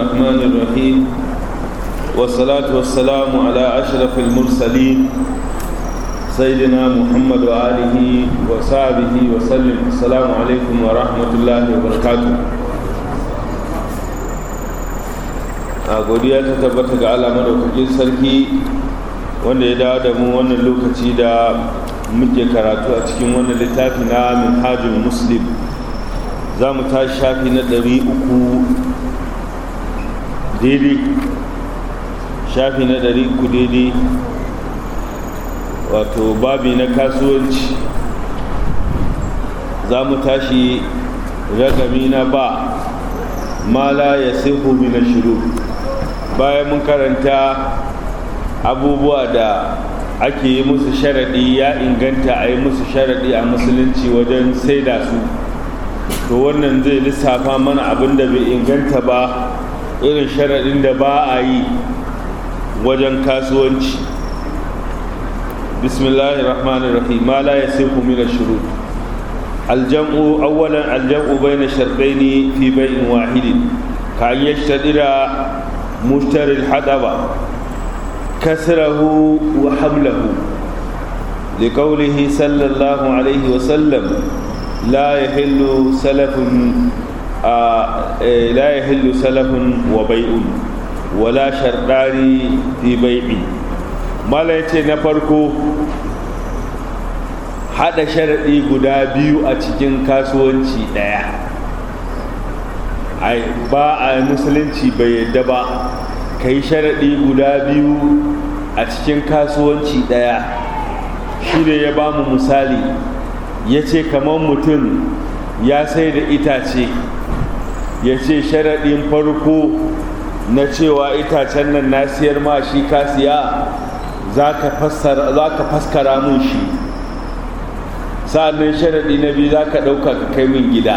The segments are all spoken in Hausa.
الرحمن الرحيم والصلاة والسلام على أشرف المرسلين سيدنا محمد وآله وصحبه وسلم السلام عليكم ورحمة الله وبركاته a godiya ta tabbata ga Allah madaukakin sarki wanda ya dawo da mu wannan lokaci da muke karatu a cikin wannan littafi na minhajul muslim za mu tashi shafi na ɗari uku daidai shafi na ɗari uku daidai wato babi na kasuwanci za mu tashi ragami na ba ma la ya sihu min shiru bayan mun karanta abubuwa da ake yi musu sharaɗi ya inganta a yi musu sharaɗi a musulunci wajen saida su to wannan zai lissafa mana abin da bai inganta ba irin sharaɗin da ba a yi wajen kasuwanci bismillahi rahmanir rahim ma la yasihu min ash-shurut al-jam'u awwalan al-jam'u bayna shartayn fi bay'in wahidin ka an yashtadira mushtari al-hadaba kasrahu wa hamlahu لقوله صلى الله عليه وسلم لا يحل سلف آه لا يحل سلف وبيع ولا شرطان في بيع mala yace na farko hada sharaɗi guda biyu a cikin kasuwanci ɗaya ai ba a musulunci bai yadda ba ka yi sharaɗi guda biyu a cikin kasuwanci ɗaya shi ne ya ba mu misali ya ce kamar mutum ya sai da itace ya ce sharaɗin farko na cewa itacen nan na siyar ma shi ka siya za ka faskara mun shi sa'annan sharaɗi na biyu za ka ɗauka ka kai min gida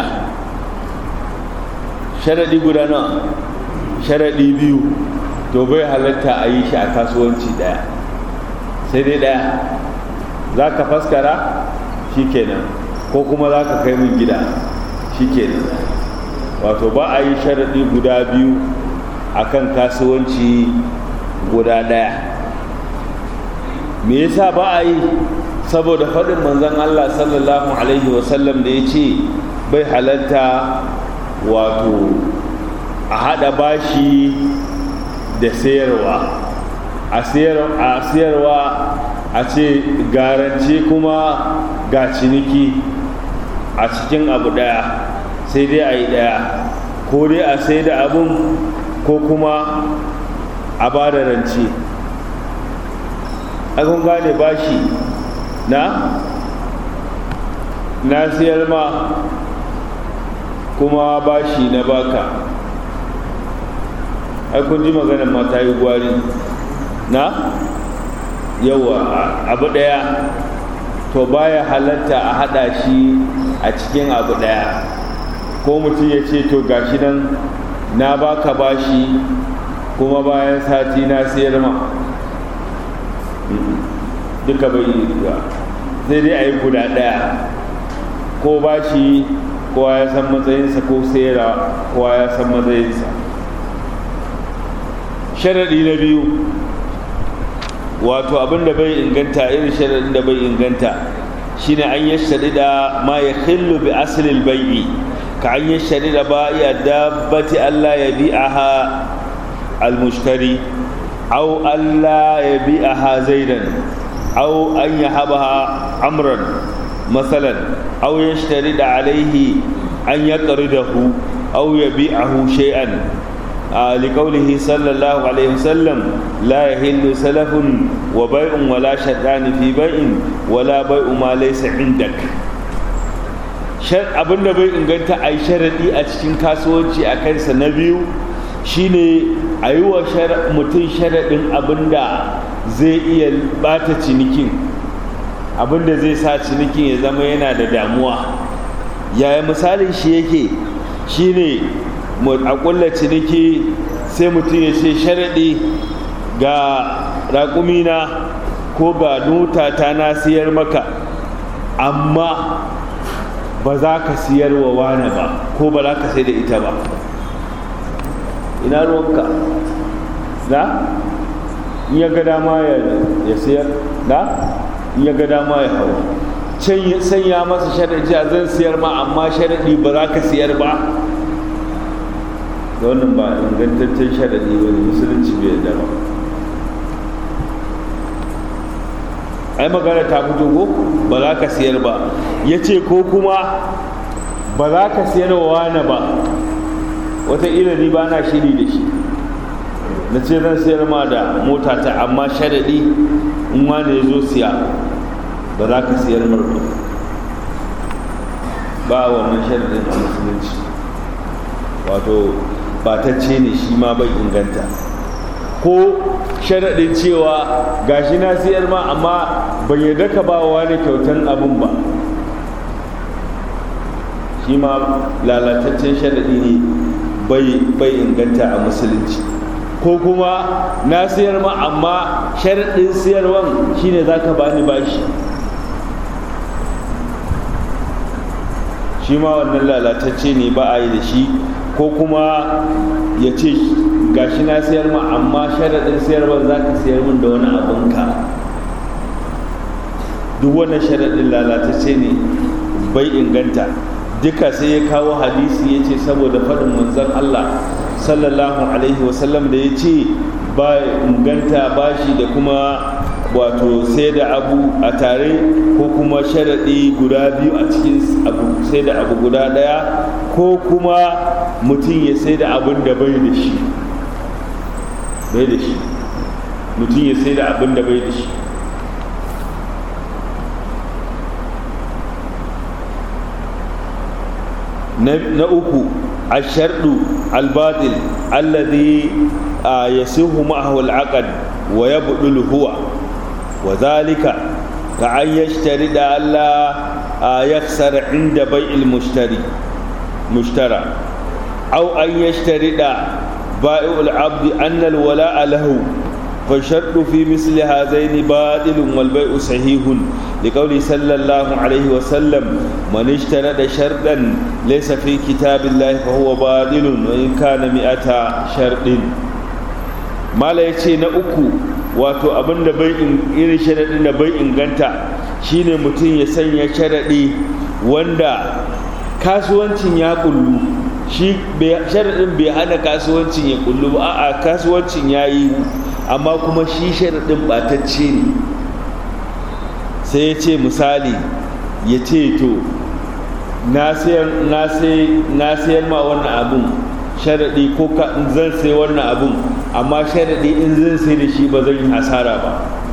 sharaɗi guda na sharaɗi biyu to bai halatta a yi shi a kasuwanci ɗaya sai dai ɗaya za ka faskara shi kenan ko kuma za ka kai min gida shi kenan wato ba a yi sharaɗi guda biyu a kan kasuwanci guda ɗaya me yasa ba a yi saboda faɗin manzon Allah sallallahu alaihi wasallam da ya ce bai halarta wato a haɗa bashi da sayarwa a sayarwa a ce garance kuma ga ciniki a cikin abu ɗaya sai dai a yi ɗaya ko dai a sai da abun ko kuma a ba da rance kun gane bashi na na siyar ma kuma bashi na baka ai kun ji maganar mata yi gwari na yawa abu daya to baya halatta a hada shi a cikin abu daya ko mutum ya ce to gashi nan na baka bashi kuma bayan sati na siyar ma duka bai yi ba sai dai a yi guda ɗaya ko ba shi kowa ya san matsayinsa ko sayarwa kowa ya san matsayinsa sharaɗi na biyu wato abin da bai inganta irin sharaɗin da bai inganta shine an yi shari'a ma ya khillu bi asalin bai'i ka an yi shari'a ba ya dabbati Allah ya bi'aha al-mushtari أو ألا يبيعها زيدا أو أن يهبها أمرا مثلا أو يشترط عليه أن يقرضه أو يبيعه شيئا آه لقوله صلى الله عليه وسلم لا يحل سلف وبيع ولا شرطان في بيع ولا بيع ما ليس عندك abin da bai inganta a yi sharaɗi a cikin kasuwanci a kansa na biyu shine a yi wa mutum sharaɗin abin da zai iya bata cinikin abin da zai sa cinikin ya zama yana da damuwa yaya misalin shi yake shine a ƙulla ciniki sai mutum ya ce sharaɗi ga raƙumina ko ga nuta ta na siyar maka amma ba za ka siyar wa wane ba ko ba za ka sai da ita ba ina ruwanka na in ya ga dama ya sayar na in ya ga dama ya hau can sanya masa sharaɗi a zan siyar ma amma sharaɗi ba za ka siyar ba da wannan ba ingantaccen sharaɗi ba ne musulunci bai yarda ba ai magana ta fito ko ba za ka siyar ba ya ce ko kuma ba za ka siyar wa wani ba wataƙila ni ba na shiri da shi na ce zan sayar ma da mota ta amma sharaɗi in wani ya zo siya ba za ka siyar marko ba wannan sharaɗin a musulunci wato batacce ne shi ma bai inganta ko sharaɗin cewa gashi na siyar ma amma ban yarda ka ba wa wani kyautan abin ba shi ma lalataccen sharaɗi ne bai inganta a musulunci ko kuma na siyar ma amma sharaɗin siyarwan shine za ka bani bashi shi ma wannan lalatacce ne ba a yi da shi ko kuma ya ce gashi na siyar ma amma sharaɗin siyarwan za ka siyar min da wani abinka duk wannan sharaɗin lalatacce ne bai inganta duka sai ya kawo hadisi ya ce saboda faɗin manzon Allah sallallahu alaihi wasallam da ya ce ba inganta bashi da kuma wato sai da abu a tare ko kuma sharaɗi guda biyu a cikin abu sai da abu guda ɗaya ko kuma mutum ya sai da abin da bai da shi bai da shi mutum ya sai da abin da bai da shi na uku الشرط الباطل الذي يصح معه العقد ويبطل هو وذلك كأن يشترط ألا يخسر عند بيع المشتري مشترى أو أن يشترط بائع العبد أن الولاء له فالشرط في مثل هذين باطل والبيع صحيح لقول صلى الله عليه وسلم من اشترط شرطا ليس في كتاب الله فهو باطل وإن كان مئة شرط ما لا يتي نأكو wato abin da bai irin sharaɗin da bai inganta shine mutum ya sanya sharaɗi wanda kasuwancin ya kullu shi sharaɗin bai hana kasuwancin ya kullu ba a kasuwancin ya yi amma kuma shi sharaɗin ɓatacce ne sai ya ce misali ya ce to na sayar ma wannan abun sharaɗi ko zan sai wannan abun amma sharaɗi in zan sai da shi ba zan yi hasara ba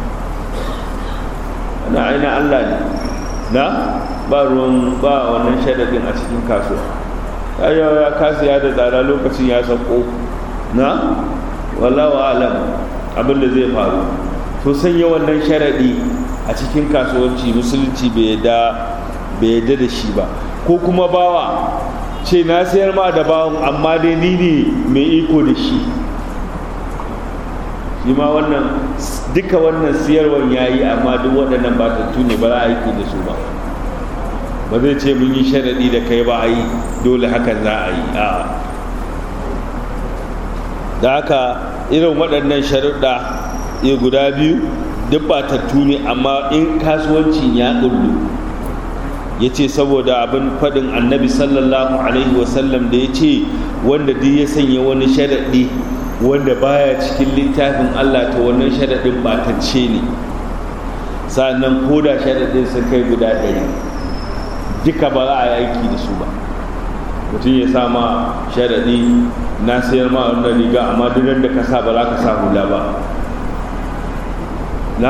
na aina Allah ne na ba ruwan ba wannan sharaɗin a cikin kasuwa ya ya kasiya da tsada lokacin ya sauko na wallawa alam abin da zai faru to sanya wannan sharaɗi a cikin kasuwanci musulunci bai yadda da shi ba ko kuma bawa ce na sayar ma da bawan amma dai ni ne mai iko da shi shi ma wannan duka wannan siyarwan ya yi amma duk waɗannan batattu ne ba za a aiki da su ba ba zai ce mun yi sharaɗi da kai ba a yi dole hakan za a yi a da haka irin waɗannan sharuɗa ya guda biyu duk batattu ne amma in kasuwancin ya ƙullu ya ce saboda abin faɗin annabi sallallahu alaihi wasallam da ya ce wanda duk ya sanya wani sharaɗi wanda baya cikin littafin Allah ta wannan sharaɗin batacce ne sa'annan ko da sharaɗin sun kai guda ɗari duka ba za a yi aiki da su ba mutum ya sama sharaɗi na sayar ma wannan riga amma duk da ka sa ba za ka sa hula ba na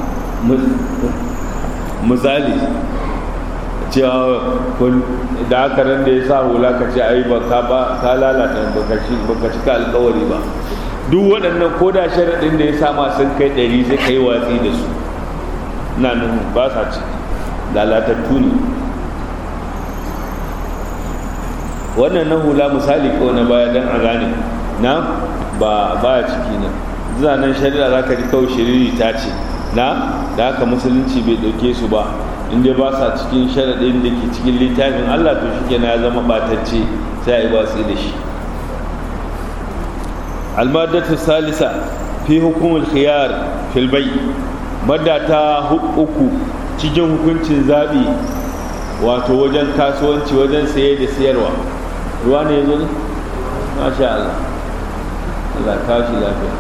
misali cewa da aka ran da ya sa hula ka ce ai baka ba ka lalata baka cika alkawari ba duk waɗannan ko da sharaɗin da ya sama sun kai ɗari sai ka yi watsi da su na nan ba sa ciki lalatattu ne wannan na hula misali ko na baya don a gane na ba baya ciki nan zanen shari'a za ka ji kawai shiriri ta ce na da haka musulunci bai ɗauke su ba inda ba sa cikin sharaɗin da ke cikin littafin Allah to shi ya zama ɓatacce sai a yi watsi da shi almadatu salisa fi hukumul khiyar fil bai madda ta uku cikin hukuncin zaɓi wato wajen kasuwanci wajen saye da sayarwa ruwa ne ya zo ne? masha Allah Allah kashi lafiya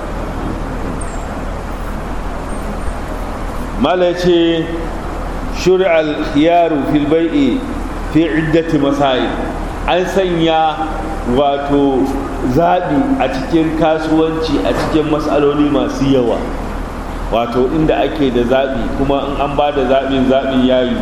mala ce shuri'al khiyaru fil bai'i fi iddati masail an sanya wato zaɓi a cikin kasuwanci a cikin matsaloli masu yawa wato inda ake da zaɓi kuma in an ba da zaɓin zaɓin yayi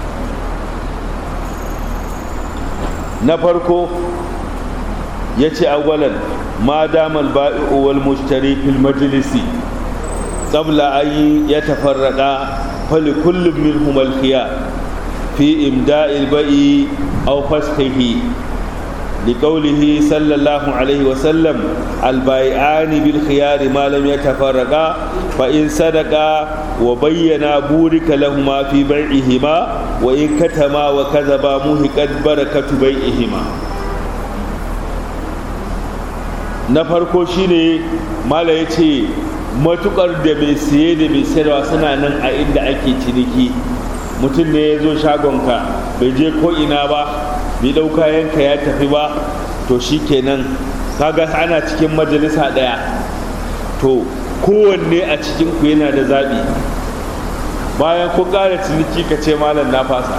na farko ya ce agwalan ma damal ba'i'u wal mushtari fil majlisi qabla an yatafarraqa fali kullum minhum al khiyar fi imda'il bai'i aw fashihi لقوله صلى الله عليه وسلم البائعان بالخيار ما لم يتفرقا فإن صدقا وبينا بورك لهما في بيعهما وإن كتما وكذبا مهقت بركة بيعهما na farko shine mala ya ce matukar da mai siye da mai sayarwa suna nan a inda ake ciniki mutum ne ya zo shagonka bai je ko ina ba bai ɗau kayanka ya tafi ba to shi kenan kaga ana cikin majalisa ɗaya to kowanne a cikin ku yana da zaɓi bayan ku ƙara ciniki ka ce malam na fasa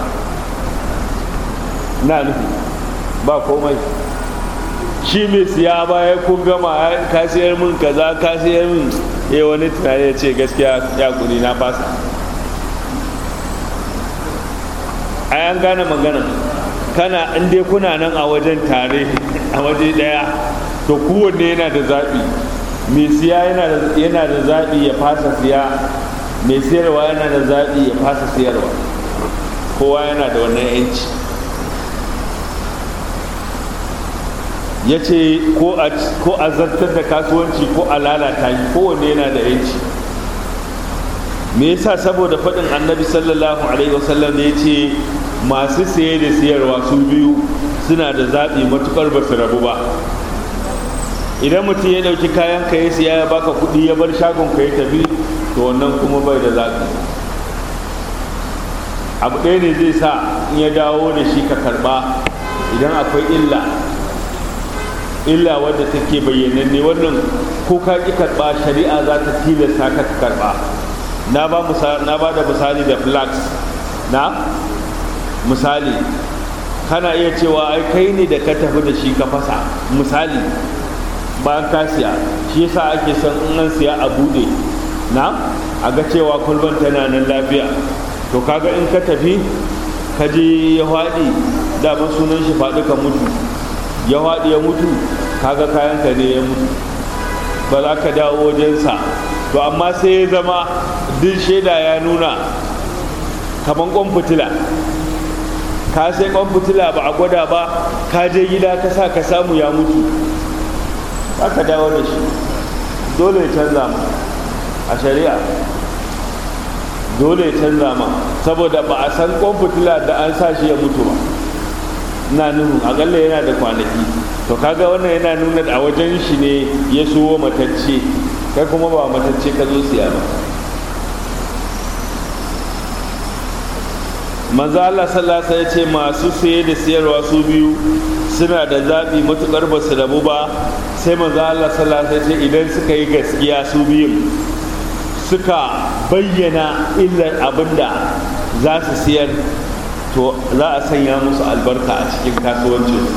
na nufi ba komai shi mai siya bayan kun gama ka siyar min kaza ka siyar min ya wani tunani ya ce gaskiya ya kuri na fasa a yan gane magana kana in dai kuna nan a wajen tare a waje daya to kowanne yana da zaɓi mai siya yana da zaɓi ya fasa siya mai siyarwa yana da zaɓi ya fasa siyarwa kowa yana da wannan yanci ya ce ko a zartar da kasuwanci ko a lalata yi kowanne yana da yanci me yasa saboda faɗin annabi sallallahu alaihi wasallam ne ya ce masu saye da siyarwa su biyu suna da zaɓi matukar ba su rabu ba idan mutum ya ɗauki kayan ka ya siya ya baka kuɗi ya bar shagon ka ya tafi to wannan kuma bai da zaɓi abu ɗaya ne zai sa in ya dawo da shi ka karɓa idan akwai illa illa wadda take bayyananne wannan ko ka ƙi karɓa shari'a za ta tilasta ka karɓa na ba da misali da flax na misali kana iya cewa ai kai ne da ka tafi da shi ka fasa misali bayan ka siya shi yasa ake son in an siya a bude na a ga cewa kulban tana nan lafiya to kaga in ka tafi ka je ya faɗi daman sunan shi faɗi ka mutu ya faɗi ya mutu kaga kayan ka ne ya mutu ba za ka dawo wajensa to amma sai ya zama duk shaida ya nuna kaman kwan fitila ka sai kwan fitila ba a gwada ba ka je gida ka sa ka samu ya mutu za ka dawo da shi dole ya canza ma a shari'a dole ya canza ma saboda ba a san kwan fitila da an sa shi ya mutu ba na nuhu akalla yana da kwanaki to kaga wannan yana nuna a wajen shi ne ya suwo matacce kai kuma ba matacce ka zo siya ba manzo Allah sallallahu alaihi ce masu saye da siyarwa su biyu suna da zaɓi matuƙar ba su rabu ba sai manzo Allah sallallahu alaihi ce idan suka yi gaskiya su biyun suka bayyana illar abinda za su siyar to za a sanya musu albarka a cikin kasuwancin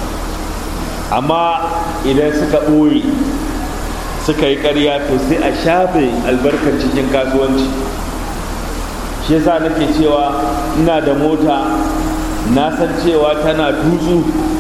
amma idan suka ɓoye suka yi ƙarya to sai a shafe albarkar cikin kasuwanci shi yasa nake cewa ina da mota na san cewa tana tutsu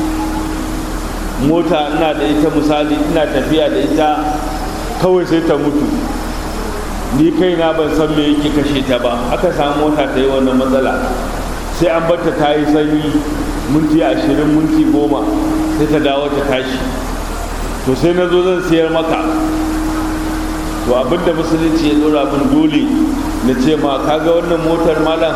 mota ina da ita misali ina tafiya da ita kawai sai ta mutu ni kaina ban san me yake kashe ta ba aka samu mota ta yi wannan matsala sai an barta ta yi sanyi minti ashirin minti goma sai ta dawo ta tashi to sai na zo zan siyar maka to abinda musulunci ya dora min dole na ce ma kaga wannan motar malam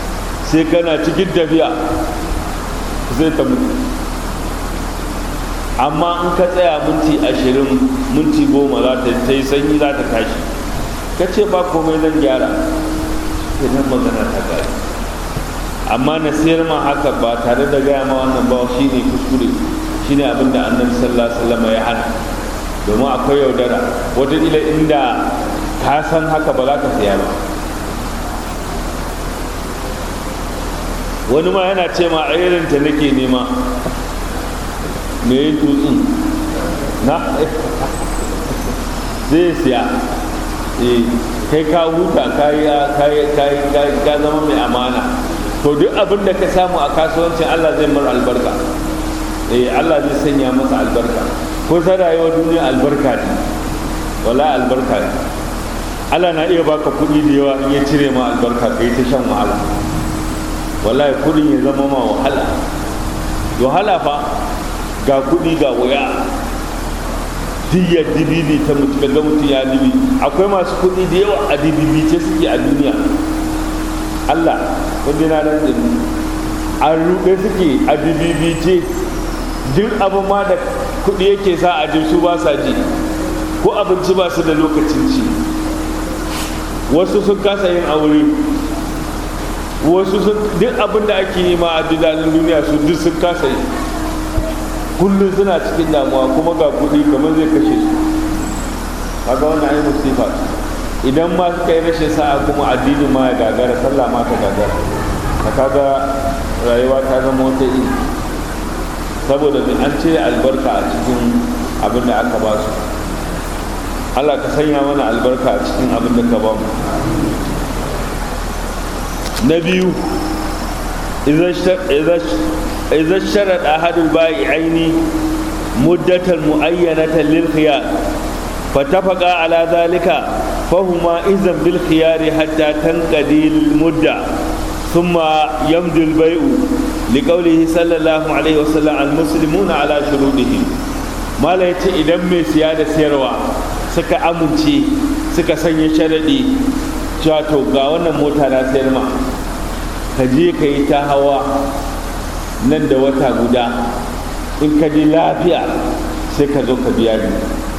sai kana cikin tafiya sai ta mutu amma in ka tsaya minti ashirin minti goma za ta yi sanyi za ta tashi ka ce ba komai zan gyara sai nan magana ta gari amma na sayar ma haka ba tare da gaya ma wannan ba shi ne kuskure shi ne abinda annabi sallallahu alaihi wasallam ya hana domin akwai yaudara wataƙila inda ka san haka ba za ka saya ba wani ma yana ce ma a irinta nake nema me yin tutsun na zai siya kai ka huta ka zama mai amana to duk abin da ka samu a kasuwancin allah zai mar albarka eh allah zai sanya masa albarka ko ta rayuwar duniya albarka ne wala albarka ne allah na iya baka kuɗi da yawa in ya cire ma albarka kai ta shan wahala wallahi kuɗin ya zama ma wahala wahala fa ga kuɗi ga wuya diyar dibibi ta mutu ga mutu ya dibi akwai masu kuɗi da yawa a dibibi ce suke a duniya allah wanda na nan da an ruɗe suke a dibibi ce duk abin ma da kuɗi yake sa a su ba sa ji ko abinci ba su da lokacin ci wasu sun kasa yin aure wasu sun duk abin da ake yi ma a duniya su duk sun kasa yi kullum suna cikin damuwa kuma ga kuɗi kamar zai kashe su kaga wannan ai musifa idan ma suka yi rashin sa'a kuma addini ma ya gagara sallah ma ta gagara ka kaga rayuwa ta zama wata iri saboda mai an cire albarka a cikin abin da aka ba su Allah ka sanya mana albarka a cikin abin da ka ba mu na biyu إذا اشترط أحد البائعين مدة معينة للخيار فاتفقا على ذلك فهما إذن بالخيار حتى تنقضي المدة ثم يمضي البيع لقوله صلى الله عليه وسلم المسلمون على شروطهم ما لا يتي إذا من سيادة سيروا سكا أمنتي سكا سنة شردي جاتو غاونا موتا لا سيرما ka je ka yi ta hawa nan da wata guda in ka ji lafiya sai ka zo ka biya ni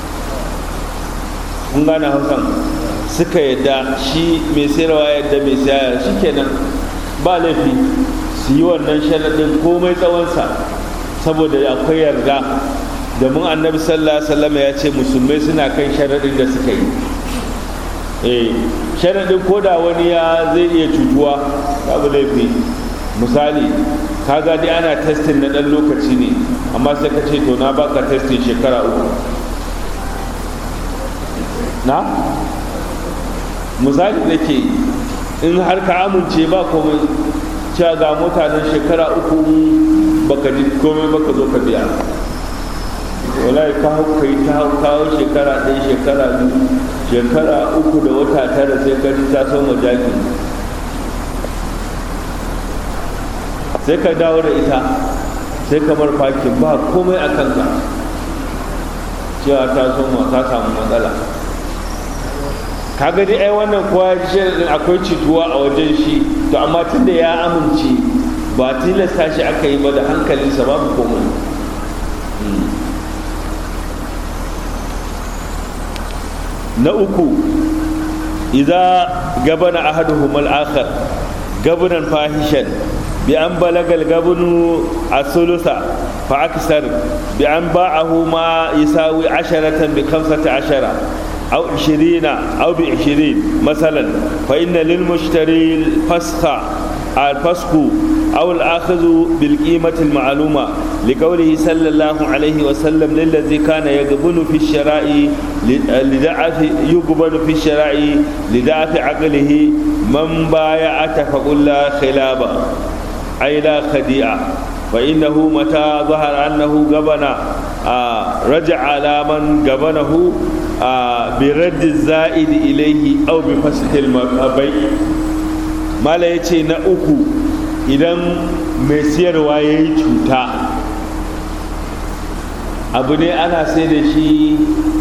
kun gane hausan suka yadda shi mai sayarwa yadda mai sayar shi kenan ba laifi su yi wannan sharaɗin komai tsawonsa saboda akwai yarda domin annabi sallallahu alaihi wasallam ya ce musulmai suna kan sharaɗin da suka yi eh sharaɗin ko da wani ya zai iya cutuwa babu laifi misali ka dai ana testin na ɗan lokaci ne amma sai ka ce to na baka testin shekara uku na misali da ke in har ka amince ba komai cewa ga mutanen shekara uku baka ji komai baka zo ka biya wallahi ka hau kai ta hau kawo shekara ɗaya shekara biyu shekara uku da wata tara sai ka ji ta soma jaki sai ka dawo da ita sai ka bar fakin ba komai a kanka cewa ta soma ta samu matsala kaga dai ai wannan kowa shirin akwai cituwa a wajen shi to amma tunda ya amince ba tilasta shi aka yi ba da hankalinsa babu komai na uku idza gabana ahaduhum al-akhar gabanan fahishan bi an balagal gabnu as-sulusa fa aksar bi an ba'ahu ma yisawi asharatan bi khamsati ashara أو عشرين أو بعشرين مثلا فإن للمشتري الفسخ الفسخ أو الآخذ بالقيمة المعلومة لقوله صلى الله عليه وسلم للذي كان يقبل في الشراء لضعف يقبل في الشراء لضعف عقله من بايع فقل لا خلاب أي لا خديعة فإنه متى ظهر أنه قبن آه رجع على من قبنه آه برد الزائد إليه أو بفسخ البيع ما لا يتي نأكو idan mai siyarwa ya yi cuta abu ne ana sai da shi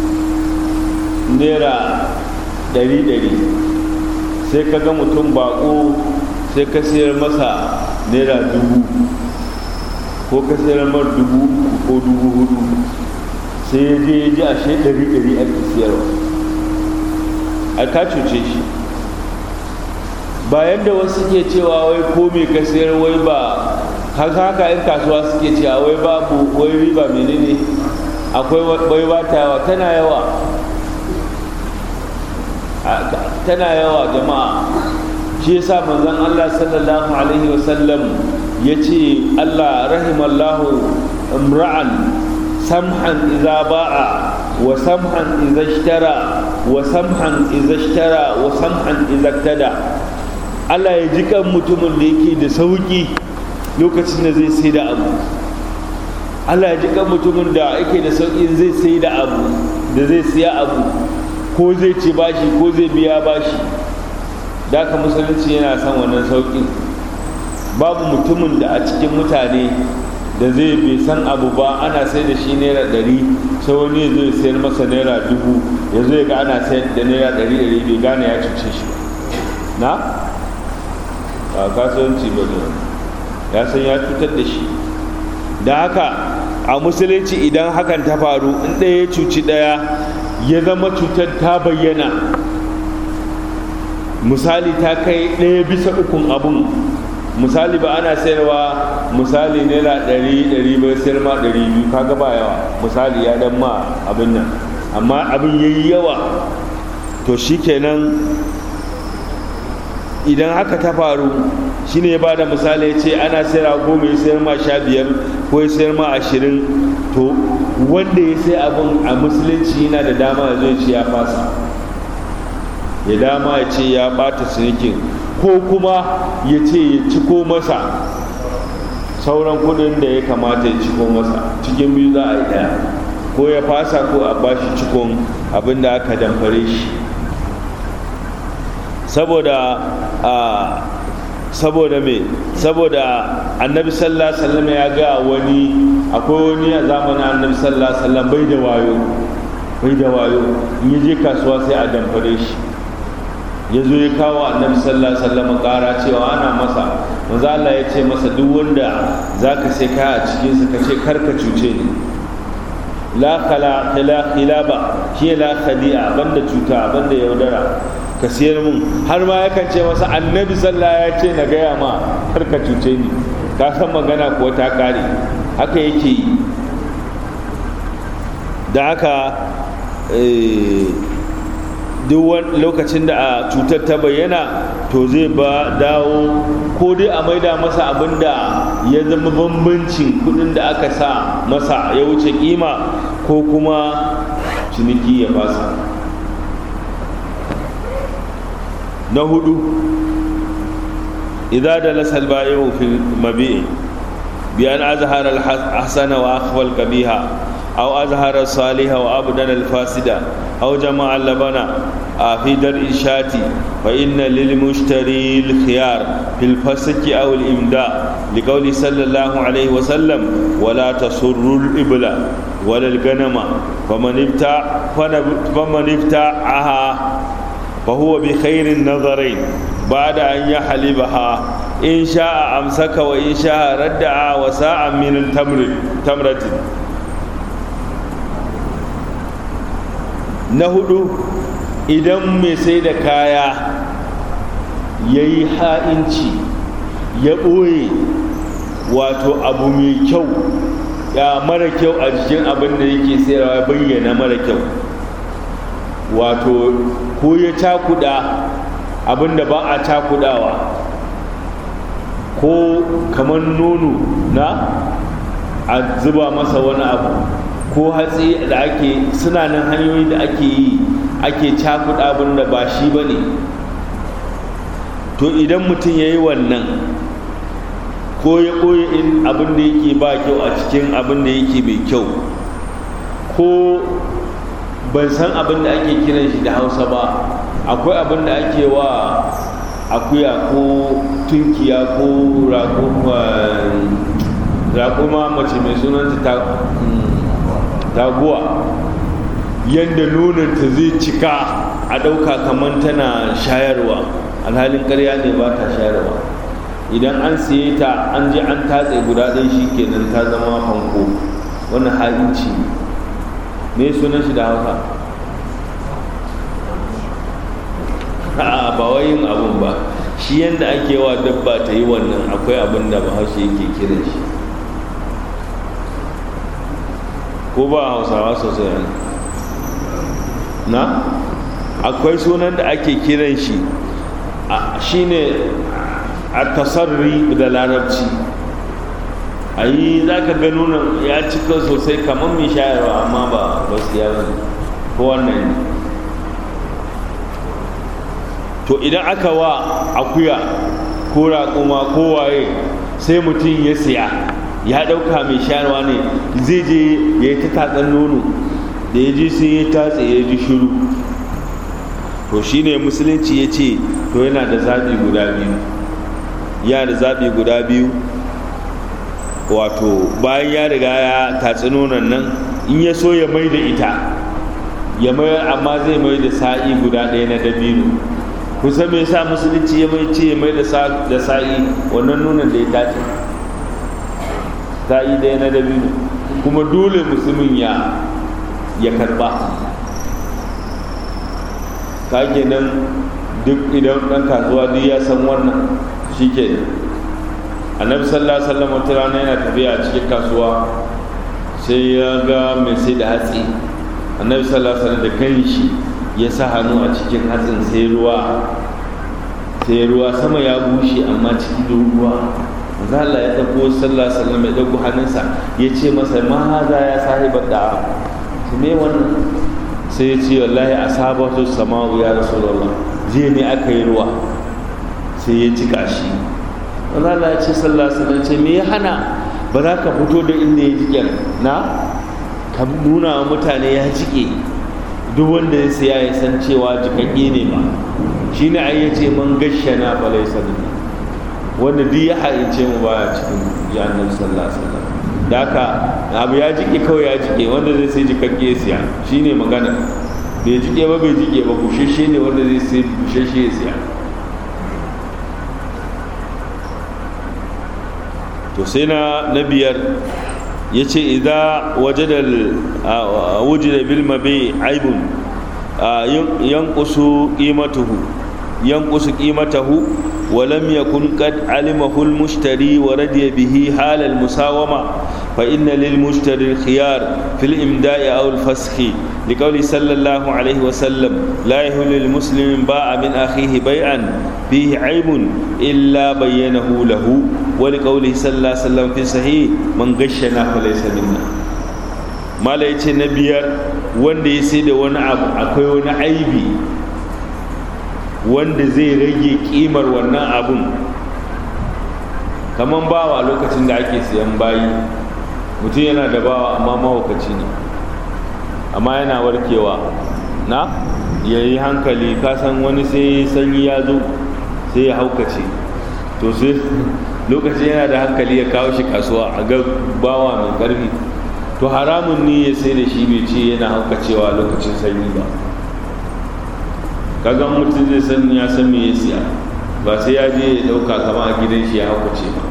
naira ɗari-ɗari sai ka ga mutum bako sai ka siyar masa naira dubu ko ka sayar mar dubu ko dubu hudu sai ya je ya ji ashe ɗari ɗari ake siyarwa a ka cuce shi bayan da wasu ke cewa wai ko me ka sayar wai ba haka haka yan kasuwa suke cewa wai babu wai riba menene akwai wai ba ta yawa tana yawa tana yawa jama'a shi yasa manzon Allah sallallahu alaihi wasallam ya ce Allah rahimallahu imra'an samhan idza ba'a wa samhan idza ishtara wa samhan idza ishtara wa samhan idza tada Allah ya ji kan mutumin da yake da sauki lokacin da zai sai da abu Allah ya ji kan mutumin da yake da sauki zai sai da abu da zai siya abu ko zai ci bashi ko zai biya bashi da haka musulunci yana son wannan sauƙi babu mutumin da a cikin mutane da zai bai san abu ba ana sai da shi naira ɗari sai wani ya zo ya sayar masa naira dubu ya zo ya ga ana sayar da naira ɗari ɗari bai gane ya cuce shi ba na ba kasuwanci ba ne ya san ya cutar da shi da haka a musulunci idan hakan ta faru in ɗaya ya cuci ɗaya ya zama cutar ta bayyana misali ta kai ɗaya bisa ukun abun misali ba ana sayarwa misali naira ɗari ɗari bai sayar ma ɗari biyu kaga ba yawa misali ya dan ma abin nan amma abin yayi yawa to shikenan idan haka ta faru shine ya bada misali ya ce ana sayarwa goma ya sayar ma sha biyar ko ya sayar ma ashirin to wanda ya sai abin a musulunci yana da dama ya zo ya ce ya fasa ya dama ya ce ya bata cinikin ko kuma ya ce ya ciko masa sauran kudin da ya kamata ya ciko masa cikin biyu za a yi daya ko ya fasa ko a bashi cikon abin da aka damfare shi saboda a saboda me saboda annabi sallallahu alaihi wasallam ya ga wani akwai wani a zamanin annabi sallallahu alaihi wasallam bai da wayo bai da wayo in ya je kasuwa sai a damfare shi ya zo ya kawo annabi sallallahu alaihi wasallam ƙara cewa ana masa manzo Allah ya ce masa duk wanda zaka sai kaya a cikin sa kace kar ka cuce ni la khala khila khilaba shi la khadi'a banda cuta banda yaudara ka siyar mun har ma yakan ce masa annabi sallallahu ya ce na gaya ma kar ka cuce ni ka san magana kuwa ta kare haka yake yi da haka duk lokacin da a cutar ta bayyana to zai ba dawo ko dai a maida masa abin da ya zama bambancin kudin da aka sa masa ya wuce kima ko kuma ciniki ya fasa na hudu idza da lasal bayu fil mabi'i bi an azhara al hasana wa akhfa al qabiha أو أظهر الصالح وأبدل الفاسد أو جمع اللبن في درء الشاة فإن للمشتري الخيار في الفسك أو الإمداء لقول صلى الله عليه وسلم ولا تسر الإبل ولا الغنم فمن ابتاع فمن ابتاعها فهو بخير النظرين بعد أن يحلبها إن شاء أمسك وإن شاء ردع وساعة من التمر تمرة na hudu idan mai sai da kaya ya yi ha'inci ya ɓoye wato abu mai kyau ya mara kyau a jikin abin da yake sayarwa bayyana mara kyau wato ko ya cakuda abin da ba a cakudawa ko kamar nono na a zuba masa wani abu ko hatsi da ake suna nan hanyoyi da ake yi ake cakuɗa abin da ba shi ba ne to idan mutum ya yi wannan ko ya ɓoye in abin da yake ba kyau a cikin abin da yake mai kyau ko ban san abin da ake kiran shi da hausa ba akwai abin da ake wa akuya ko tunkiya ko raƙuma mace mai sunanta taguwa yadda nonanta zai cika a ɗauka kamar tana shayarwa alhalin ƙarya ne ba ta shayarwa idan an siye ta an je an tatse guda ɗaya shi kenan ta zama fanko wannan ha'inci ne sunan shi da hausa a ba wai yin abun ba shi yadda ake wa dabba ta yi wannan akwai abin da bahaushe yake kiran shi ko ba hausawa sosai na akwai sunan da ake kiran shi shine a tasarri da larabci a yi za ka ga nuna ya cika sosai kamar mai shayarwa amma ba ba su yawa ko wannan ne to idan aka wa akuya ko raƙuma ko waye sai mutum ya siya ya ɗauka mai shayarwa ne zai je ya yi ta tatsan nono da ya ji sai ya tatse ya ji shiru to shine musulunci ya ce to yana da zaɓi guda biyu ya da zaɓi guda biyu wato bayan ya riga ya tatsi nonon nan in ya so ya mai da ita ya mai amma zai mai da sa'i guda ɗaya na dabino kusan me yasa musulunci ya mai ce ya mai da sa'i wannan nonon da ya tace sa'i ɗaya na dabino kuma dole musulmin ya ya karɓa kage nan duk idan ɗan kasuwa duk ya san wannan shi ke annabi sallallahu alaihi wasallam wata rana yana tafiya a cikin kasuwa sai ya ga mai sai da hatsi annabi sallallahu alaihi wasallam da kanshi ya sa hannu a cikin hatsin sai ruwa sai ruwa sama ya bushe amma ciki da ruwa manzo Allah ya dauko sallallahu alaihi wasallam ya dauko hannunsa ya ce masa ma haza ya sahibar da me wannan sai ya ce wallahi asabatu sama'u ya rasulullah jiya ne aka yi ruwa sai ya cika shi wanda Allah ya ce sallallahu alaihi wasallam ce me ya hana ba za ka fito da inda ya jike na ka nuna wa mutane ya jike duk wanda ya siya ya san cewa jikakke ne ba shine ai ya ce man gashana fa laysa wanda duk ya haince mu baya cikin jannan sallallahu alaihi wasallam da haka abu ya jike kawai ya jike wanda zai sai jikakke ya siya shine magana bai jike ba bai jike ba bushashe ne wanda zai sai bushashe ya siya to sai na na biyar ya ce idan wujida bil mabi aibun yankusu qimatuhu yankusu qimatahu ولم يكن قد علمه المشتري ورضي به حال المساومة فإن للمشتري الخيار في الإمداء أو الفسخ لقول صلى الله عليه وسلم لا يهل للمسلم باع من أخيه بيعا فيه عيب إلا بينه له ولقوله صلى الله عليه وسلم في صحيح من غشنا فليس منا ما لا يتي نبيار wanda ya sai da wani abu akwai wani aibi wanda zai rage kimar wannan abun kamar bawa lokacin da ake siyan bayi mutum yana da bawa amma mahaukaci ne amma yana warkewa na ya yi hankali kasan wani sai sanyi ya zo sai ya haukace to sai lokacin yana da hankali ya kawo shi kasuwa a ga bawa mai karfi to haramun ne ya sai da shi bai ce yana haukacewa lokacin sanyi ba kaga mutum zai san ya san me ya siya ba sai ya je ya dauka kama a gidan shi ya haukace ba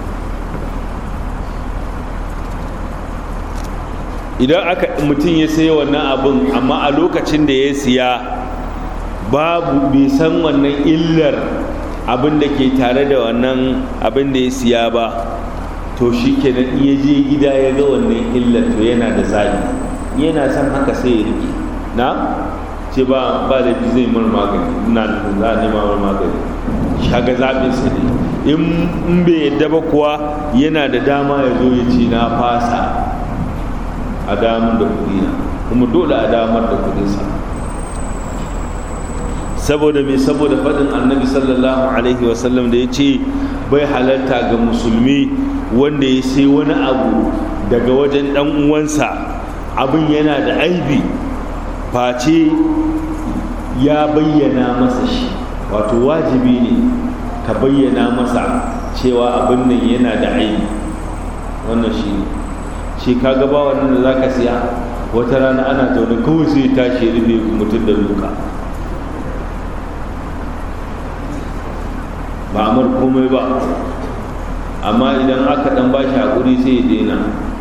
idan aka mutum ya sayi wannan abin amma a lokacin da ya siya babu bai san wannan illar abin da ke tare da wannan abin da ya siya ba to shi kenan iya je gida ya ga wannan illar to yana da zaɓi yana son haka sai ya rike na ce ba ba da zai mar magani ina nufin za a nema mar magani shaga zaɓin sa ne in bai yadda ba kuwa yana da dama ya zo ya ce na fasa a damar da kuɗi na kuma dole a damar da kuɗinsa saboda mai saboda faɗin annabi sallallahu alaihi wasallam da ya ce bai halarta ga musulmi wanda ya sai wani abu daga wajen ɗan uwansa abin yana da aibi face ya bayyana masa shi wato wajibi ne ka bayyana masa cewa abin nan yana da aibi wannan shi ne shi ka gaba wannan da za ka siya wata rana ana zaune kawai sai tashi rufe mutum da duka ba amur komai ba amma idan aka dan ba shi haƙuri sai ya daina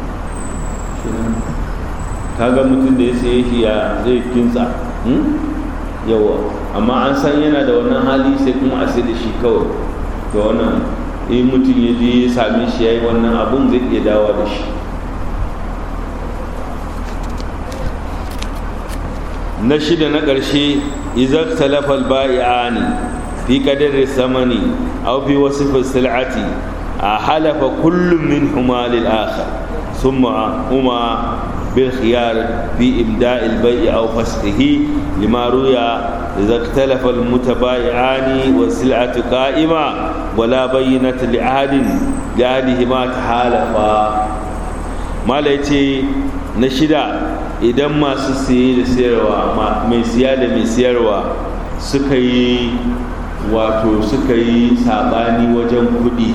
kaga mutum da ya saye shi ya zai kinsa yawa amma an san yana da wannan hali sai kuma a sai da shi kawai da wannan in mutum ya je ya same shi ya yi wannan abun zai iya dawa da shi na shida na ƙarshe izar talafal ba'i'ani fi qadari samani aw fi wasf sil'ati a halafa kullum min huma lil akhar thumma huma bil khiyar fi imda' al bay' aw fasqihi lima ruya idza ikhtalafa al mutabayi'ani wa sil'atu qa'ima wa la bayyinat li ahadin li ahadihima tahalafa mala yace na shida idan masu siye da sayarwa mai siya da mai siyarwa suka yi wato suka yi sabani wajen kudi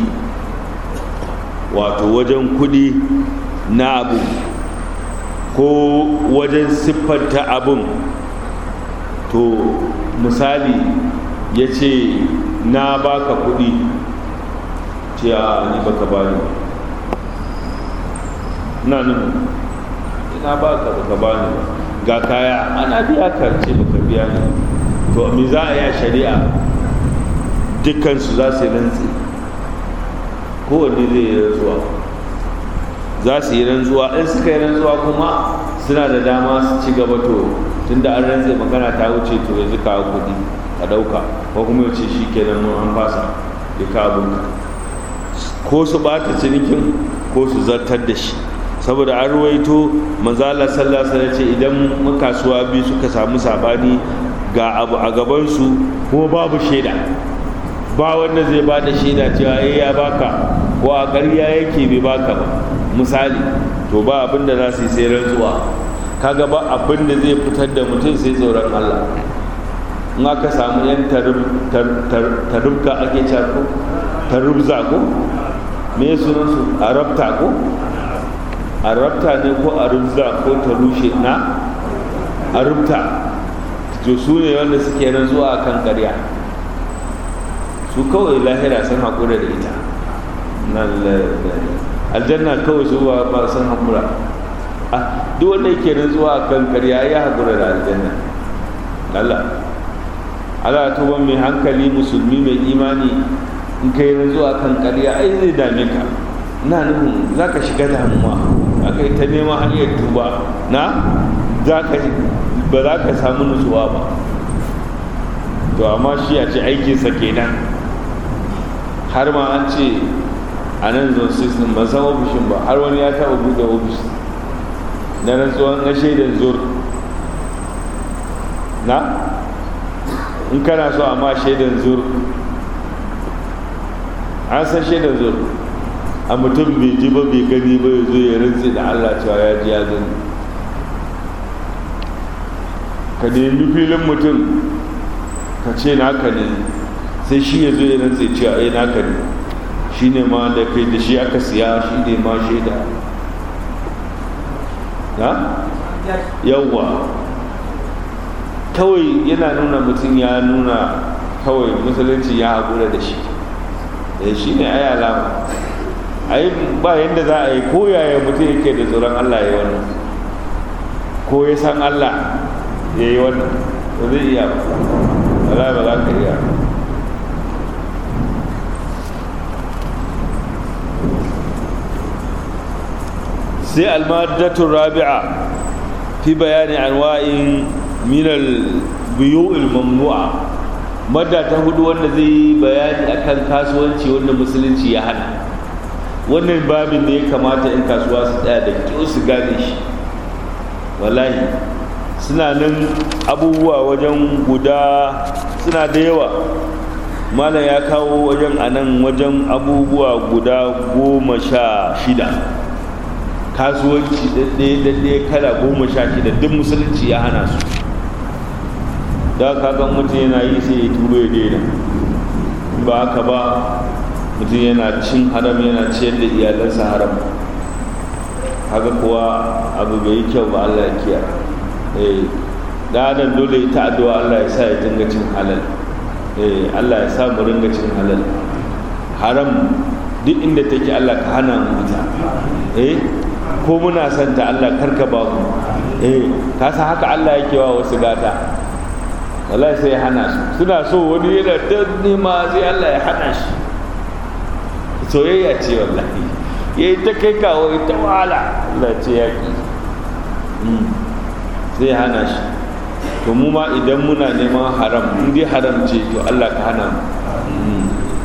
wato wajen kudi na abu ko wajen siffanta abun to misali ya ce na baka kudi ce a ni baka bani na nuna ina baka baka bani ga kaya ana biya ka ce baka biya ni to me za a yi a shari'a dukkansu za su yi rantsi kowanne zai yi rantsuwa za su yi rantsuwa in suka yi rantsuwa kuma suna da dama su ci gaba to tun da an rantse magana ta wuce to yanzu kawo kuɗi a ɗauka ko kuma ya ce shi kenan mun an fasa ya kawo abinka ko su ɓata cinikin ko su zartar da shi saboda an ruwaito manzala sallallahu alaihi ce idan makasuwa biyu suka samu sabani ga abu a gabansu kuma babu shaida ba wanda zai ba da shaida cewa eh ya baka ko a ƙarya yake bai baka ba misali to ba abin da za su yi sai rantsuwa kaga ba abin da zai fitar da mutum sai tsoron Allah in aka samu yan tarubka ake cako tarubza ko me sunan su arabta ko arabta ne ko arubza ko tarushe na arubta to su ne wanda suke rantsuwa kan ƙarya su kawai lahira sun haƙura da ita aljanna kawai su ba sun haƙura duk wanda yake rantsuwa kan karya ya haƙura da aljanna Allah Allah tuba mai hankali musulmi mai imani in kai rantsuwa kan karya ai zai dame ka na nufin za ka shiga damuwa aka yi ta neman hanyar tuba na ba za ka samu nutsuwa ba to amma shi a ce aikinsa kenan har ma an ce a nan zone system ban san ofishin ba har wani ya taɓa buɗe ofis na rantsuwan na shaidan zur na in kana so a ma shaidan zur an san shaidan zur a mutum bai ji ba bai gani ba ya zo ya rantsi da allah cewa ya ji ya gani ka nemi filin mutum ka ce naka ne sai shi ya zo ya rantsi cewa ai naka ne shi ne ma da kai da shi aka siya shi ne ma shaida na yawwa kawai yana nuna mutum ya nuna kawai musulunci ya haƙura da shi da shi ne ai alama ai ba yadda za a yi ko yaya mutum yake da tsoron allah ya yi wannan ko ya san allah ya yi wannan ba zai iya ba ba za ka iya sai almadatun rabi'a fi bayani anwa'in minal biyu'il mamnu'a madda ta hudu wanda zai yi bayani akan kasuwanci wanda musulunci ya hana wannan babin da ya kamata in kasuwa su tsaya da kyau su gane shi wallahi suna nan abubuwa wajen guda suna da yawa malam ya kawo wajen anan wajen abubuwa guda goma sha shida kasuwanci ɗaya kala goma sha shida duk musulunci ya hana su da kagan mutum yana yi sai ya turo ya daina ba haka ba mutum yana cin haram yana ciyar da iyalansa haram haka kuwa abu bai yi kyau ba allah ya kiya da adam dole ta addu'a allah ya sa ya dinga cin halal allah ya sa mu ringa cin halal haram duk inda take Allah ka hana mu ita eh ko muna son ta Allah karka ba mu eh ka san haka Allah yake wa wasu gata wallahi sai ya hana su suna so wani yana ta nema sai Allah ya hana shi soyayya ce wallahi yayi ta kai kawo ita wahala Allah ce ya ki sai ya hana shi to mu ma idan muna neman haram in dai haram ce to Allah ka hana mu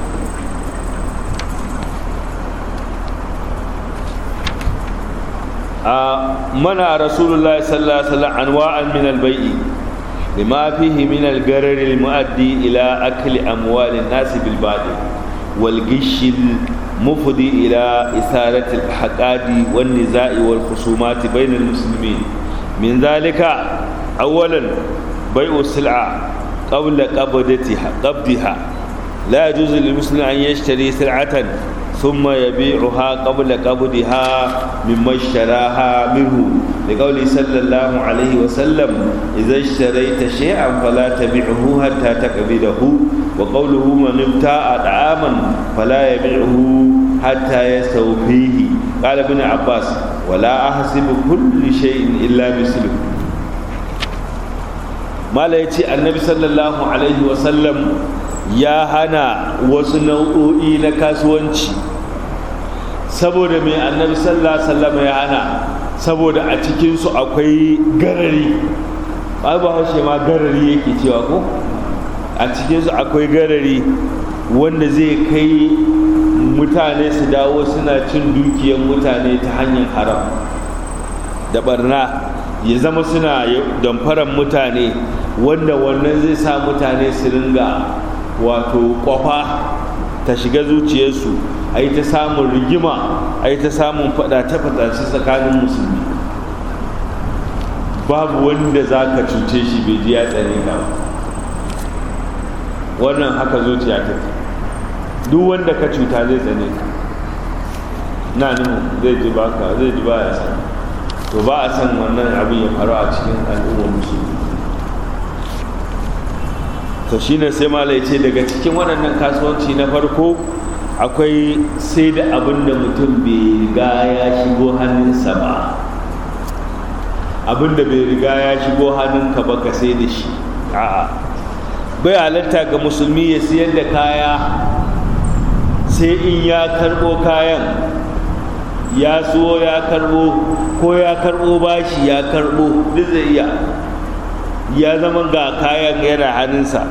منع رسول الله صلى الله عليه وسلم انواعا من البيع لما فيه من الغرر المؤدي الى اكل اموال الناس بالباطل والغش المفضي الى اثاره الحقاد والنزاع والخصومات بين المسلمين من ذلك اولا بيع السلعه قبل قبضتها قبضها لا يجوز للمسلم ان يشتري سلعه ثم يبيعها قبل قبضها مما اشتراها منه لقوله صلى الله عليه وسلم إذا اشتريت شيئا فلا تبيعه حتى تقبضه وقوله من ابتاع طعاما فلا يبيعه حتى يستوفيه قال ابن عباس ولا أحسب كل شيء إلا مثله ما لا يتي النبي صلى الله عليه وسلم ya hana wasu nau'o'i na kasuwanci saboda mai annabi sallallahu alaihi wasallam ya hana saboda a cikinsu akwai garari ba ba haushe ma garari yake cewa ko a cikinsu akwai garari wanda zai kai mutane su dawo suna cin dukiyar mutane ta hanyar haram da barna ya zama suna damfaran mutane wanda wannan zai sa mutane su ringa wato kwafa ta shiga zuciyarsu a yi ta samun rigima a yi ta samun fadace-fadace tsakanin musulmi babu wanda za ka cuce shi bai ji ya tsane ka wannan haka zuciya ta duk wanda ka cuta zai tsane ka na nuhu zai ji baka zai ji ba ya san to ba a san wannan abin ya faru a cikin al'ummar musulmi to shine sai malai ce daga cikin waɗannan kasuwanci na farko akwai sai da abin da mutum bai riga ya shigo hannunsa ba abin da bai riga ya shigo hannunka ba ka sai da shi a'a bai halatta ga musulmi ya siyar da kaya sai in ya karɓo kayan ya so ya karɓo ko ya karɓo bashi ya karɓo duk zai iya ya zama ga kayan yana hannunsa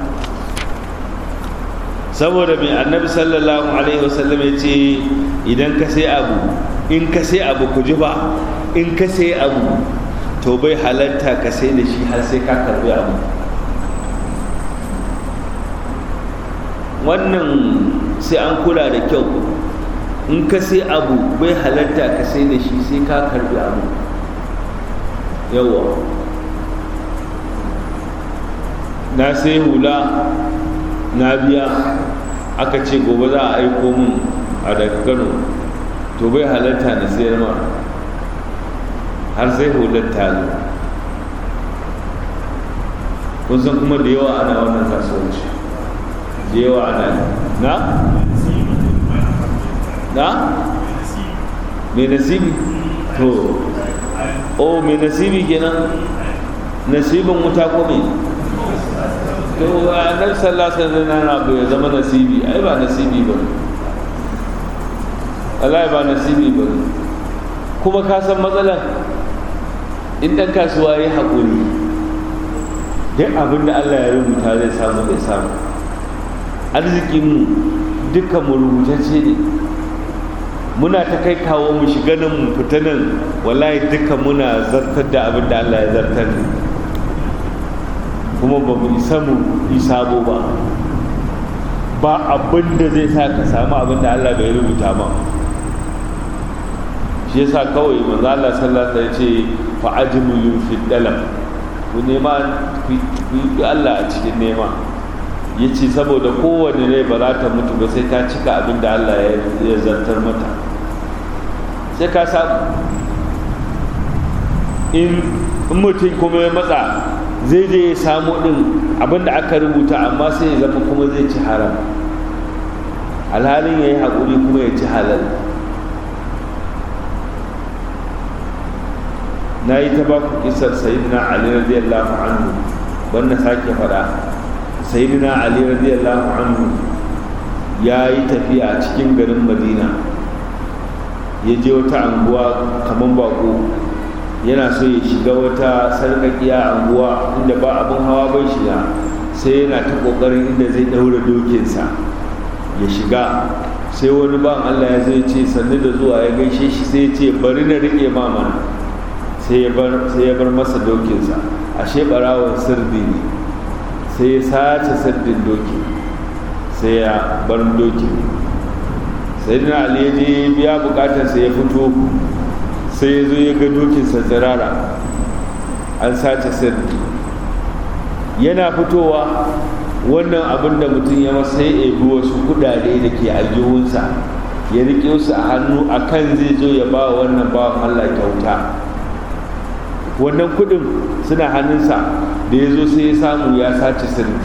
saboda mai annabi sallallahu alaihi wasallam ya ce idan ka sai abu in ka sai abu ku ji ba in ka sai abu to bai halatta ka sai da shi har sai ka karbi abu wannan sai an kula da kyau in ka sai abu bai halatta ka sai da shi sai ka karbi abu yawa na sai hula na biya aka ce gobe za a aiko min a daga kano to bai halatta na sayar ma har sai hular ta zo kun san kuma da yawa ana wannan kasuwanci da yawa ana na na mai nasibi to o mai nasibi kenan nasibin wuta ko mai to annabi sallallahu alaihi wasallam na bai zama nasibi ai ba nasibi ba Allah ba nasibi ba kuma ka san matsalar in dan kasuwa ya haƙuri duk abin da Allah ya rubuta zai samu zai samu arzikinmu duka mu rubutacce ne muna ta kai kawo mu shiga nan mu fita nan wallahi duka muna zartar da abin da Allah ya zartar ne kuma ba mu isa mu yi sabo ba ba abin da zai sa ka samu abin da Allah bai rubuta ba shi yasa kawai manzo Allah sallallahu alaihi wasallam ya ce fa ajmilu fi dalab ku nema ku yi Allah a cikin nema ya ce saboda kowane rai ba za ta mutu ba sai ta cika abin da Allah ya zartar mata sai ka samu in mutum kuma ya matsa zai je ya samu din abin da aka rubuta amma sai ya zama kuma zai ci haram alhalin ya yi haƙuri kuma ya ci halal na yi ta baku kisar sayidina ali radiyallahu anhu wannan sake faɗa sayidina ali radiyallahu anhu ya yi tafiya a cikin garin madina ya je wata anguwa kamar bako yana so ya shiga wata sarƙaƙiya anguwa inda ba abin hawa bai shiga sai yana ta ƙoƙarin inda zai ɗaura dokinsa ya shiga sai wani ban allah ya zai ce sannu da zuwa ya gaishe shi sai ya ce bari na riƙe ma mana sai ya bar masa dokinsa ashe ɓarawon sirdi ne sai ya sace sirdin doki sai ya bar dokin sai na ali ya je biya bukatarsa ya fito sai ya zo ya ga dokinsa tsirara an sace sirri yana fitowa wannan abin da mutum ya masa ya ebi wasu kudade da ke aljihunsa ya riƙe su a hannu a kan zai zo ya ba wannan bawan allah kyauta wannan kudin suna hannunsa da ya zo sai ya samu ya sace sirri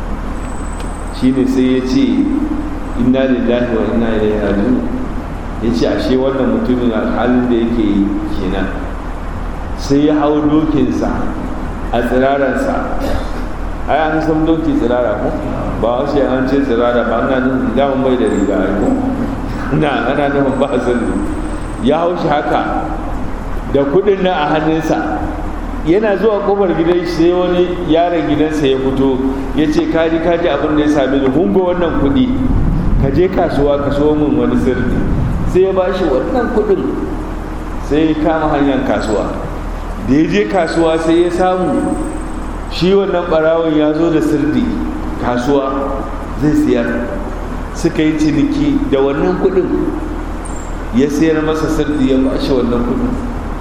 shine sai ya ce inna lillahi wa inna ilaihi raji'un ya ce ashe wannan mutumin halin da yake yi kenan sai ya hau dokinsa a tsirararsa ai an san doki tsirara ko ba wasu an ce tsirara ba ana nufin daman bai da riga ai ko na ana nufin ba zallu ya hau shi haka da kudin nan a hannunsa yana zuwa kofar gidan sai wani yaron gidansa ya fito ya ce kaji kaji abin da ya sami ni hungo wannan kudi ka je kasuwa ka so min wani sirri sai ya bashi wannan kudin sai ya kama hanyar kasuwa da ya je kasuwa sai ya samu shi wannan barawon ya zo da sirdi kasuwa zai siyar suka yi ciniki da wannan kudin ya sayar masa sirdi ya bashi wannan kudin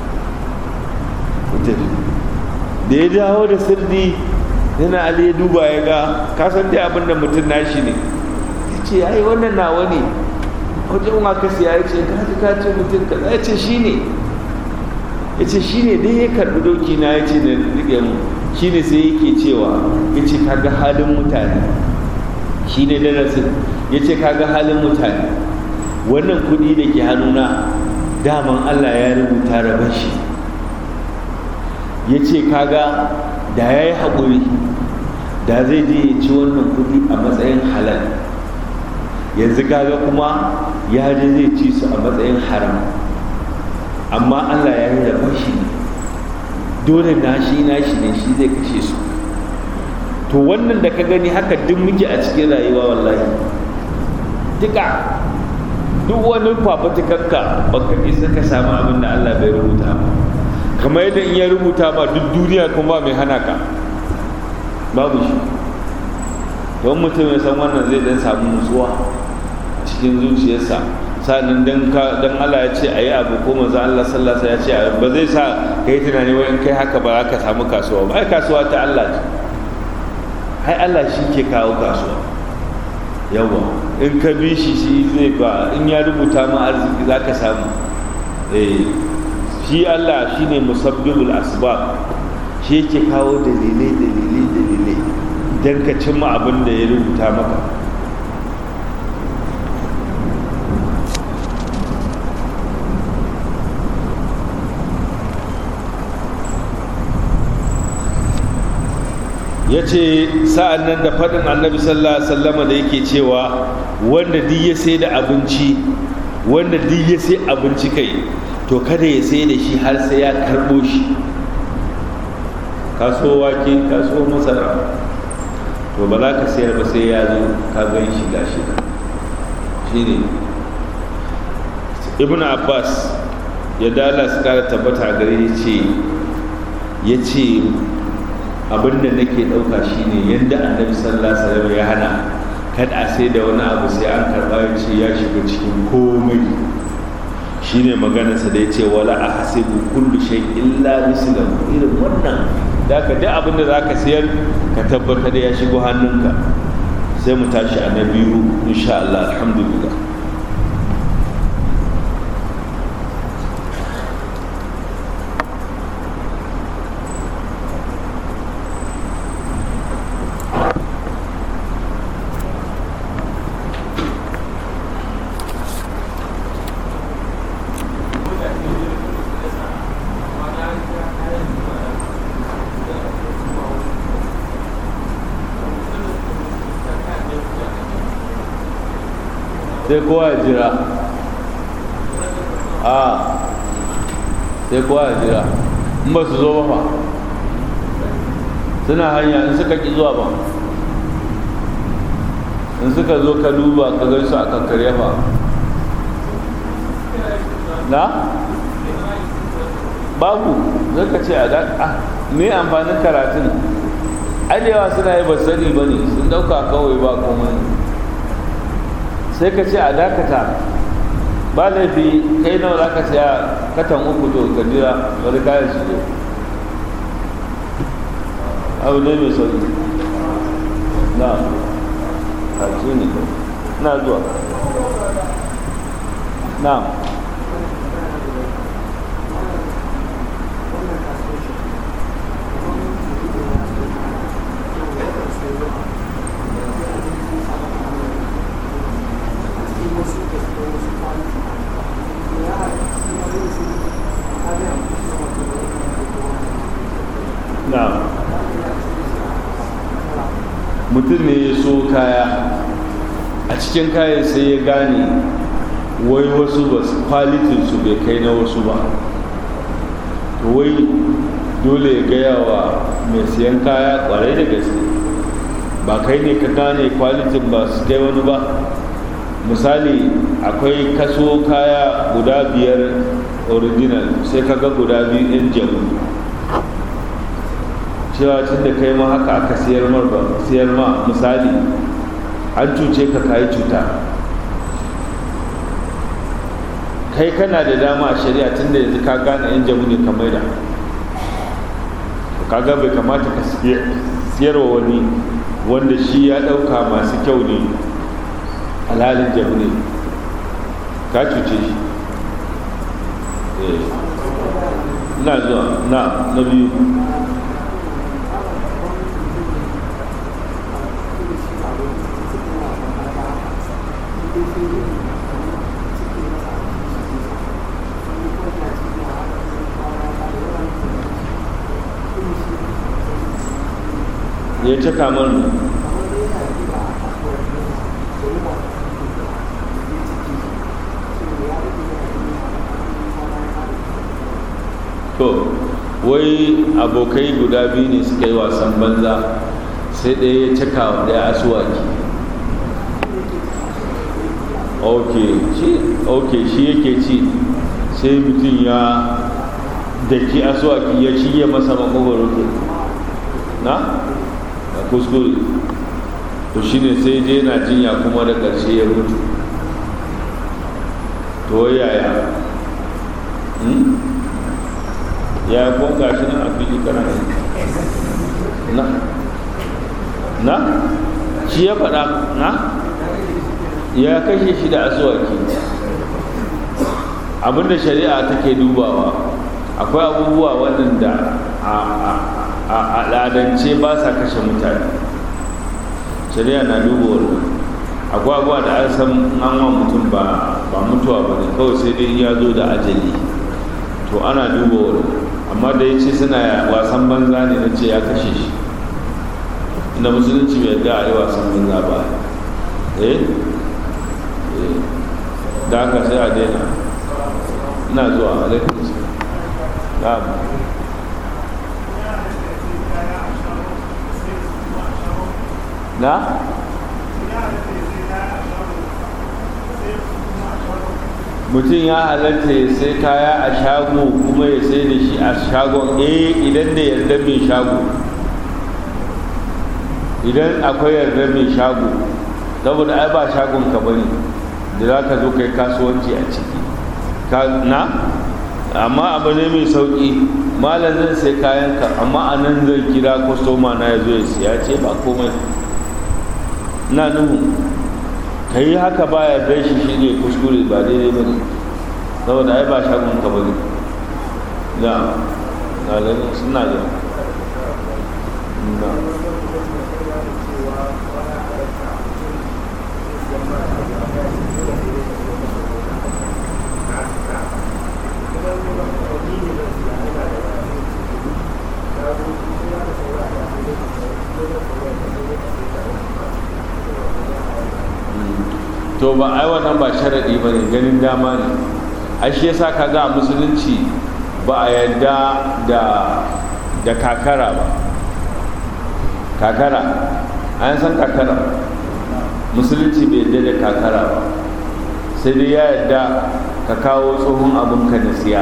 da ya dawo da sirdi yana ali ya duba ya ga kasan dai abin da mutum nashi ne ya ce ai wannan nawa ne wajen aka siya ya ce kaji kaci mutum kaza ya ce shi ne ya ce shi ne dai ya karbi doki na ya ce da rike mu shi ne sai yake cewa ya ce kaga halin mutane shi ne darasin ya ce kaga halin mutane wannan kudi da ke hannuna daman allah ya rubuta rabon shi ya ce kaga da ya yi haƙuri da zai je ya ci wannan kudi a matsayin halal yanzu kaga kuma ya je zai ci su a matsayin haram amma allah ya yi rabon shi ne dole nashi nashi ne shi zai kashe su to wannan da ka gani haka duk muke a cikin rayuwa wallahi duka duk wani fafatukanka baka isa ka samu abin da allah bai rubuta ba kamar yadda in ya rubuta ba duk duniya kuma mai hana ka babu shi don mutum ya san wannan zai dan samu nutsuwa cikin zuciyarsa sa'annan dan ka dan Allah ya ce ayi abu ko manzo Allah sallallahu alaihi ya ce ba zai sa kai tunani wai in kai haka ba za ka samu kasuwa ba ai kasuwa ta Allah ce ai Allah shi ke kawo kasuwa yawa in ka bi shi shi zai ba in ya rubuta ma arziki za ka samu eh shi Allah shine musabbibul asbab shi yake kawo dalilai dalilai dalilai dan ka cimma abin da ya rubuta maka ya ce sa'an nan da faɗin annabi sallallahu alaihi wasallama da yake cewa wanda duk ya sai da abinci wanda duk ya sai abinci kai to kada ya sai da shi har sai ya karɓo shi kaso wake kaso masara to ba za ka sayar ba sai ya zo ka gan shi ga shi shi ne ibn abbas ya dala su kara tabbata gare ya ce ya ce abinda nake ɗauka shine yadda annabi sallallahu alaihi wasallam ya hana kada a sai da wani abu sai an karɓa ya ce ya shiga cikin komai shine maganarsa da ya ce wala a hasibu kullu shay illa mislahu irin wannan da ka duk abin da zaka sayar ka tabbatar da ya shigo hannunka sai mu tashi a na biyu insha Allah alhamdulillah sai kowa ya jira a sai kowa ya jira in ba su zo ba fa suna hanya in suka ki zuwa ba in suka zo ka duba ka gan su a kankare fa na babu zai ka ce a da me amfanin karatun adewa suna yi ba sani ba ne sun dauka kawai ba komai sai ka ce a dakata ba laifi kai nawa za ka siya katan uku to ka jira wani kayan su zo abu ne mai sauki na hajji ne na zuwa na mutum ne ya so kaya a cikin kayan sai ya gane wai wasu ba kwalitinsu bai kai na wasu ba wai dole ya gaya wa mai siyan kaya kwarai da gaske ba kai ne ka gane kwalitin ba su kai wani ba misali akwai kaso kaya guda biyar original sai ka ga guda biyu yan jamu cewa tun da kai ma haka aka siyar mar ba siyar ma misali an cuce ka kayi cuta kai kana da dama a shari'a tun da yanzu ka gane yan jamu ne ka maida kaga bai kamata ka siyarwa wani wanda shi ya ɗauka masu kyau ne halalin jamu ne ka cuce shi ina zuwa na na biyu ya cika mana to wai abokai guda biyu ne suka yi wasan banza sai ɗaya ya cika wa ɗaya asuwaki ok shi ok shi yake ci sai mutum ya daki asuwaki ya shige masa makogwaro na a kuskure to shine sai je na jinya kuma da ƙarshe ya mutu to yaya ya ko gashi nan a fili kana na na shi ya faɗa na ya kashe shi da asuwaki abinda shari'a take dubawa akwai abubuwa waɗanda a al'adance ba sa kashe mutane shari'a na duba wannan akwai abubuwa da an san an wa mutum ba mutuwa ba ne kawai sai dai ya zo da ajali to ana duba wannan amma da ya ce suna wasan banza ne na ce ya kashe shi inda musulunci bai yarda a yi wasan banza ba eh da haka sai a daina ina zuwa alaikun na'am na mutum ya halatta ya sai kaya a shago kuma ya sai da shi a shagon eh idan da yarda mai shago idan akwai yarda mai shago saboda ai ba shagon ka bane da za ka zo kai kasuwanci a ciki na amma abu ne mai sauki malam zan sai kayan ka amma a nan zai kira kwastoma na ya zo ya siya ce ba komai na nuhu ka yi haka ba ya bai shi shi ne kuskure ba daidai ba ne saboda ai ba shagon ka ba ne na na ganin suna da na to ba ai wannan ba sharaɗi ba ne ganin dama ne ai shi yasa ka ga musulunci ba a yarda da da kakara ba kakara an san kakara musulunci bai yarda da kakara ba sai dai ya yarda ka kawo tsohon abinka na siya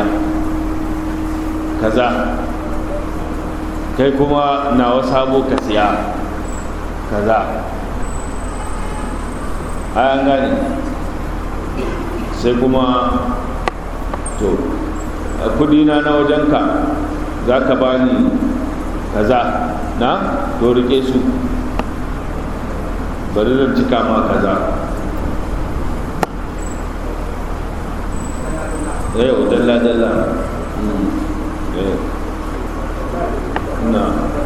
kaza kai kuma nawa sabo ka siya kaza an gane sai kuma to kudina na wajenka za ka ba ni kaza na to rike su bari zan cika ma kaza yau dalla-dalla na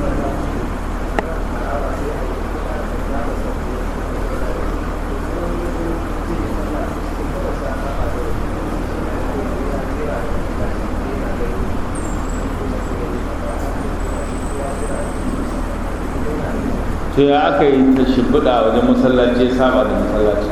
to ya aka yi ta shimfiɗa wajen masallaci ya saba da masallaci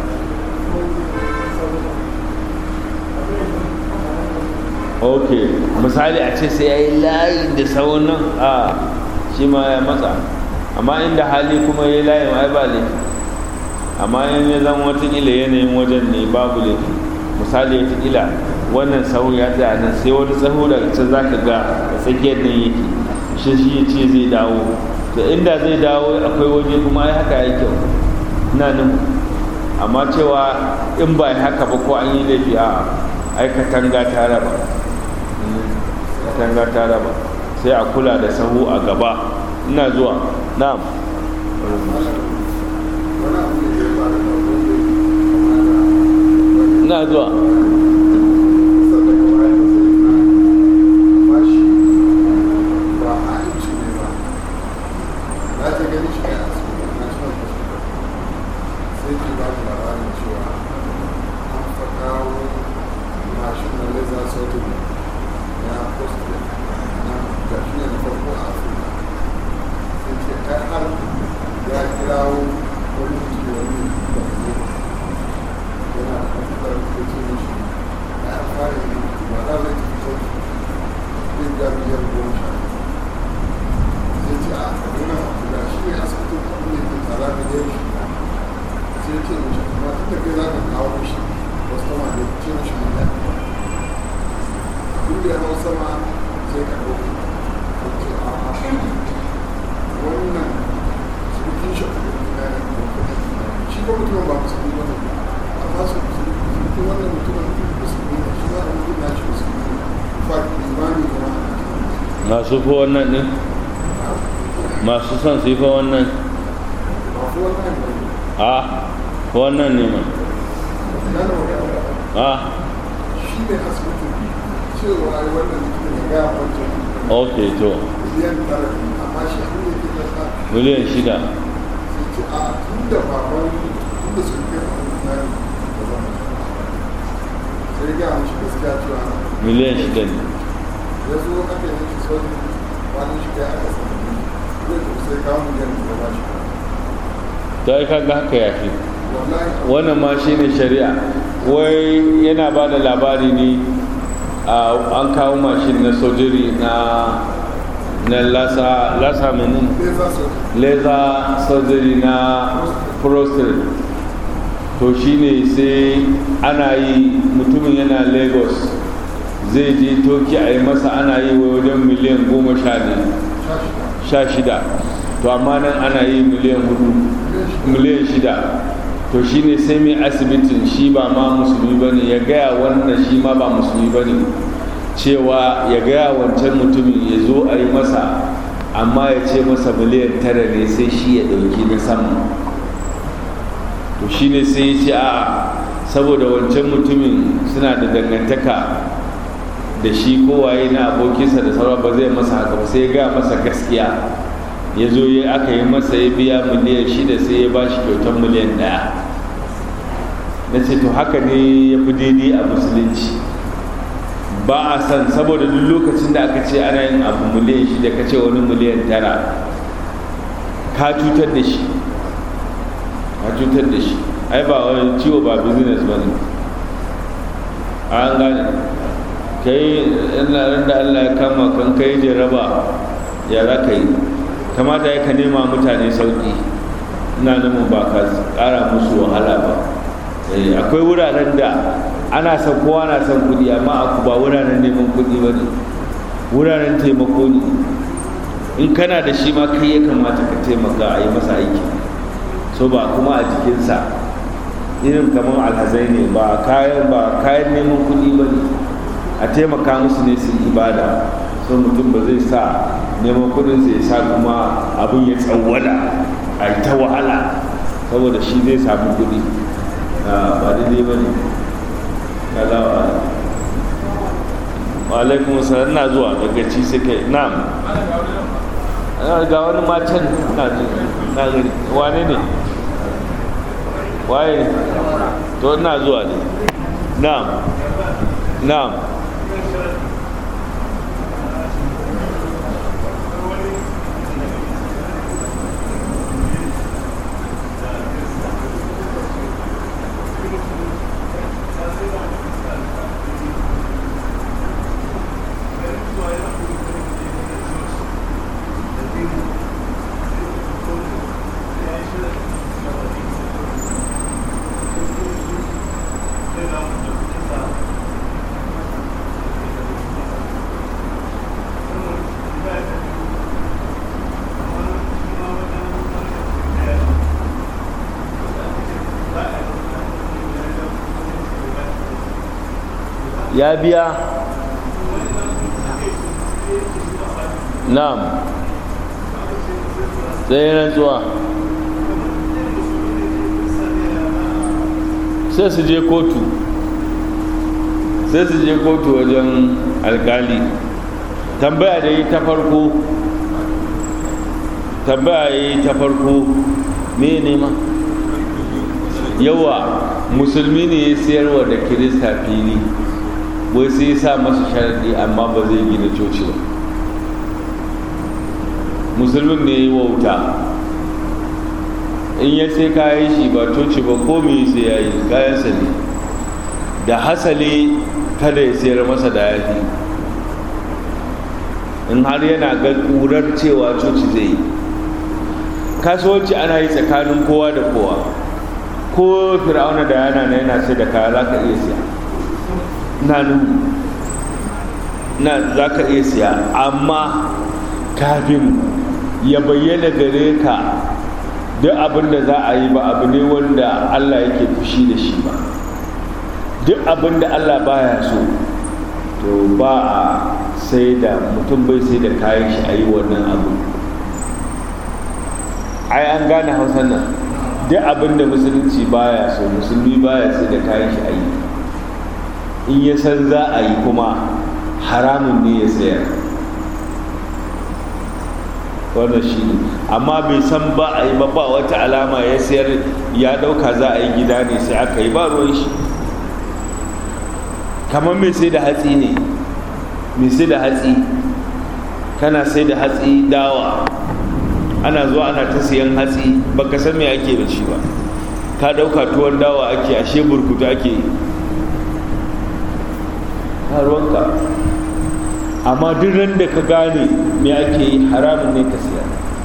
ok misali a ce sai ya yi layi da sauran nan a shi ma ya matsa amma inda hali kuma ya yi layin ai ba laifi amma in ya zama watakila yanayin wajen ne babu laifi misali watakila wannan sahu ya tsaya nan sai wani sahu daga can za ka ga tsakiyar nan yake shi shi ya ce zai dawo da inda zai dawo akwai waje kuma ai haka ya kyau ina nan amma cewa in ba haka ba ko an yi laifi a ai katanga ta raba katanga ta raba sai a kula da sahu a gaba ina zuwa na'am ina zuwa masu fi wannan ɗin masu son su yi fa wannan a wannan ne ma a shi ne asibitin cewa ai wannan mutum ya gaya wancan ok to miliyan tara amma shi abin da ke kasa miliyan shida sai ce a tun da baban tun da sun kai abin da ya zama sai gaya mashi gaskiya cewa miliyan shida ne ya zo aka yi mashi sauki wani shi kai aka sami zai tafi sai kawo miliyan da ba shi ta yi kaga haka ya fi wallahi wannan ma shi ne shari'a wai yana ba da labari ne a an kawo mashin na sojiri na na lasa lasa menin zai za su laser surgery na prostate to shine sai ana yi mutumin yana lagos zai je toki a yi masa ana yi wa wajen miliyan goma sha ne sha shida to amma nan ana yi miliyan hudu miliyan shida to shine sai mai asibitin shi ba ma musulmi ba ne ya gaya wannan shi ma ba musulmi ba ne cewa ya gaya wancan mutumin ya zo a yi masa amma ya ce masa miliyan tara ne sai shi ya ɗauki na sama to shi ne sai ya ce a saboda wancan mutumin suna da dangantaka da shi kowaye na abokinsa da sauran ba zai masa haka ba sai ya gaya masa gaskiya ya zo ya aka yi masa ya biya miliyan shida sai ya ba shi kyautar miliyan ɗaya na ce to haka ne ya fi daidai a musulunci ba a san saboda duk lokacin da aka ce ana yin abu miliyan shida ka ce wani miliyan tara ka cutar da shi a cutar da shi ai ba wani ciwo ba business ba ne an gane kai ina da Allah ya kama kan kai jaraba ya za ka yi kamata ya ka nema mutane sauki ina nufin ba ka ƙara musu wahala ba akwai wuraren da ana son kowa na son kuɗi amma aku ba wuraren neman kuɗi ba ne wuraren taimako ne in kana da shi ma kai ya kamata ka taimaka a yi masa aiki so ba kuma a jikinsa irin kamar alhazai ne ba kayan ba kayan neman kuɗi ba ne a taimaka musu ne su ibada so mutum ba zai sa neman kuɗin ya sa kuma abin ya tsawwada a yi ta wahala saboda shi zai samu kuɗi ba daidai ba ne kalawa wa alaikun salam na zuwa daga ci sai kai na'am ga wani matan na gani wane ne waye to ina zuwa ne na'am na'am ya biya na'am tsaye rantsuwa sai su je kotu sai su je kotu wajen alkali tambaya da yi ta farko tambaya yi ta farko me nema yawa musulmi ne ya siyarwa da kirista fili wai sai ya sa masa sharaɗi amma ba zai gina coci ba musulmin ne ya yi wauta in ya sai kayan shi ba coci ba ko me sai ya yi kayansa ne da hasali kada ya sayar masa da yafi in har yana ga ƙurar cewa coci zai yi kasuwanci ana yi tsakanin kowa da kowa ko fir'auna da yana na yana sai da kaya za ka iya siya na na za ka iya siya amma kafin ya bayyana gare ka duk abin da za a yi ba abu ne wanda allah yake fushi da shi ba duk abin da allah baya so to ba a sai da mutum bai sai da kayan shi a yi wannan abu ai an gane hausan nan duk abin da musulunci baya so musulmi baya sai da kayan shi a yi in ya san za a yi kuma haramun ne ya sayar wannan shi ne amma bai san ba a yi ba ba wata alama ya sayar ya ɗauka za a yi gida ne sai aka yi ba ruwan shi kamar mai sai da hatsi ne mai sai da hatsi kana sai da hatsi dawa ana zuwa ana ta siyan hatsi baka san me ake da shi ba ka ɗauka tuwon dawa ake ashe burkutu ake yi ruwanka amma duk ran da ka gane me ake yi haramun ne ka siya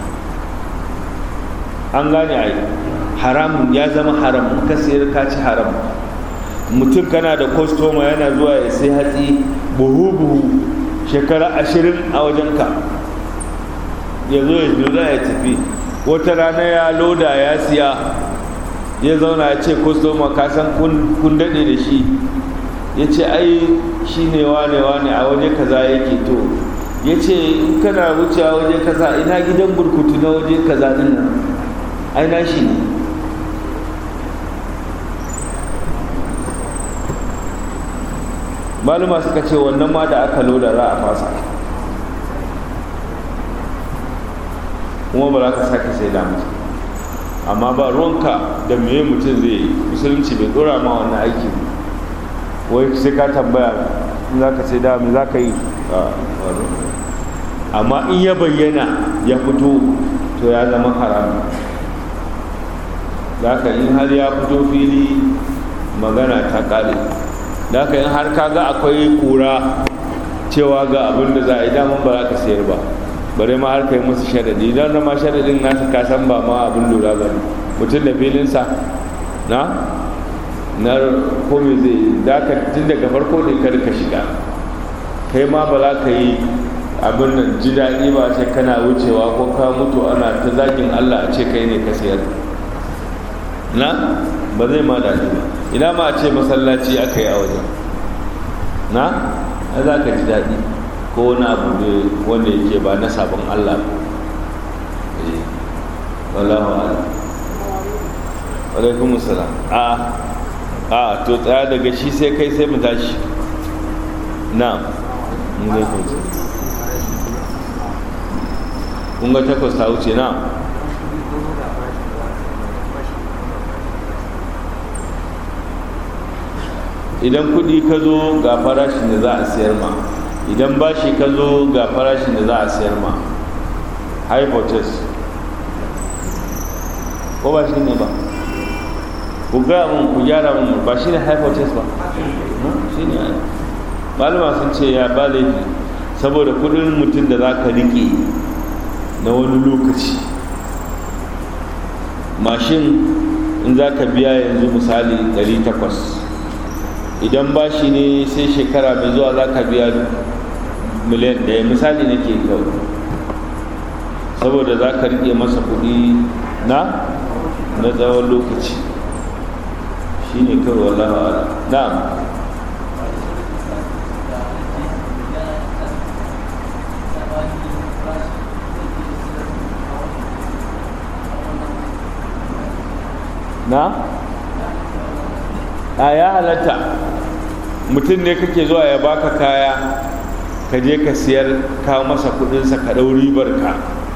an gane ai haramun ya zama haram in ka siyar ka ci haram mutum kana da kwastoma yana zuwa ya sai hatsi buhu-buhu shekara ashirin a wajenka ya zo ya zo ya tafi wata rana ya loda ya siya ya zauna ya ce kwastoma ka san kun daɗe da shi ya ce ai shi ne wane wane a waje kaza yake to ya ce in kana wucewa waje kaza ina gidan burkutu na waje kaza din nan ai na shi ne maluma suka ce wannan ma da aka loda za a fasa kuma ba za ka sake sai da mutum amma ba ruwanka da meye mutum zai yi musulunci bai dora ma wannan aiki wai sai ka tambaya in za ka sai da me za ka yi amma in ya bayyana ya fito to ya zama haram da haka in har ya fito fili magana ta kare da haka in har kaga akwai kura cewa ga abin da za a yi daman ba za ka sayar ba bare ma har kai musu sharadi idan na ma sharadin nasu ka san ba ma abin lura ba ne mutum da filinsa na na komai zai yi da ka tun daga farko ne kar ka shiga kai ma ba za ka yi abin nan ji daɗi ba sai kana wucewa ko ka mutu ana ta zagin allah a ce kai ne ka sayar na ba zai ma daɗi ba ina ma a ce masallaci aka yi a wajen na a za ka ji daɗi ko wani abu ne wanda yake ba na sabon allah ba wallahu ala alaikum salam a a to tsaya daga shi sai kai sai mu tashi na mu zai kunsa kun ga takwas ta wuce na idan kudi ka zo ga farashin da za a siyar ma idan bashi ka zo ga farashin da za a siyar ma hypothesis ko ba shi ne ba ku gaya mun ku gyara mun ba shi ne hypothesis ba shi ne malama sun ce ya ba laifi saboda kudin mutum da za ka rike na wani lokaci mashin in za ka biya yanzu misali 800 idan bashi ne sai shekara mai zuwa za ka biya miliyan ɗaya misali nake kawai saboda za ka riƙe masa kuɗi na na tsawon lokaci shi ne kawai wallaha ala na'am na a ya halatta mutum ne kake zuwa ya baka kaya ka je ka siyar kawo masa kudinsa ka ɗau ribar ka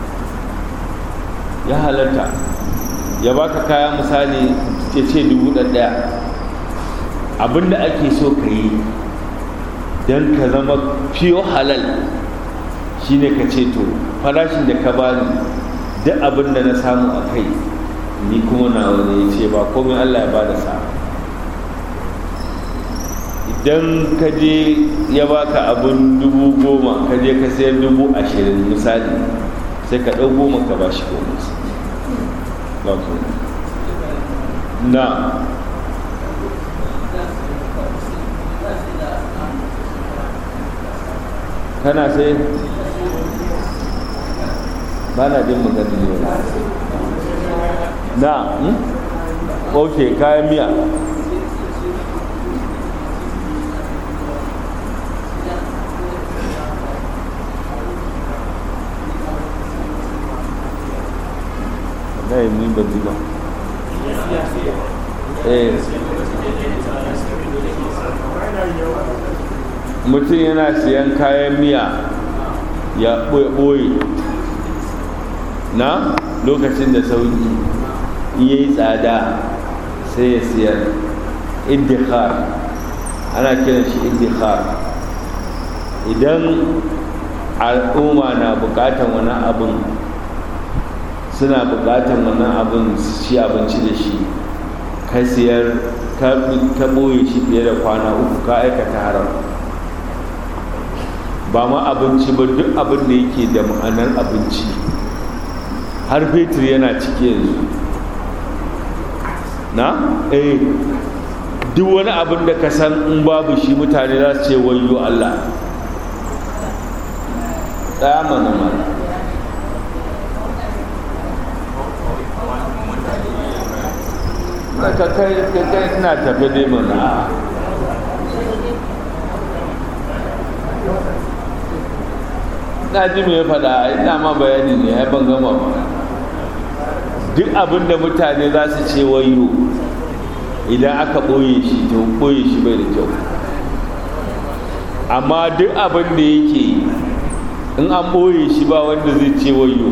ya halatta ya baka kaya misali ya ce dubu ɗaya abinda ake so ka yi don ka zama fiyo halal shine ka ce to farashin da ka bani duk abin da na samu a kai ni kuma na wani ya ce ba komai allah ya bada sa idan ka je ya baka abin dubu goma ka je ka sayar dubu ashirin misali sai ka ɗau goma ka ba shi goma na kana sai ba na jin magana ne na ok kayan miya na yi ni ban ji ba eh mutum yana siyan kayan miya ya ɓoye na lokacin da sauki iya yi tsada sai ya siyar iddihar ana kiran shi iddihar idan al'umma na bukatan wani abin suna bukatan wannan abin su ci abinci da shi ka siyar ka ɓoye shi fiye da kwana uku ka aikata haram ba ma abinci ba duk abin da yake da ma'anar abinci har fetur yana ciki yanzu na eh duk wani abin da ka san in babu shi mutane za su ce wayo Allah ɗaya mana mana ka kai kai ina tafe dai mana na ji mai faɗa ina ma bayani ne ya ban gama ba duk abin da mutane za su ce wayo idan aka ɓoye shi to ɓoye shi bai da kyau amma duk abin da yake in an ɓoye shi ba wanda zai ce wayo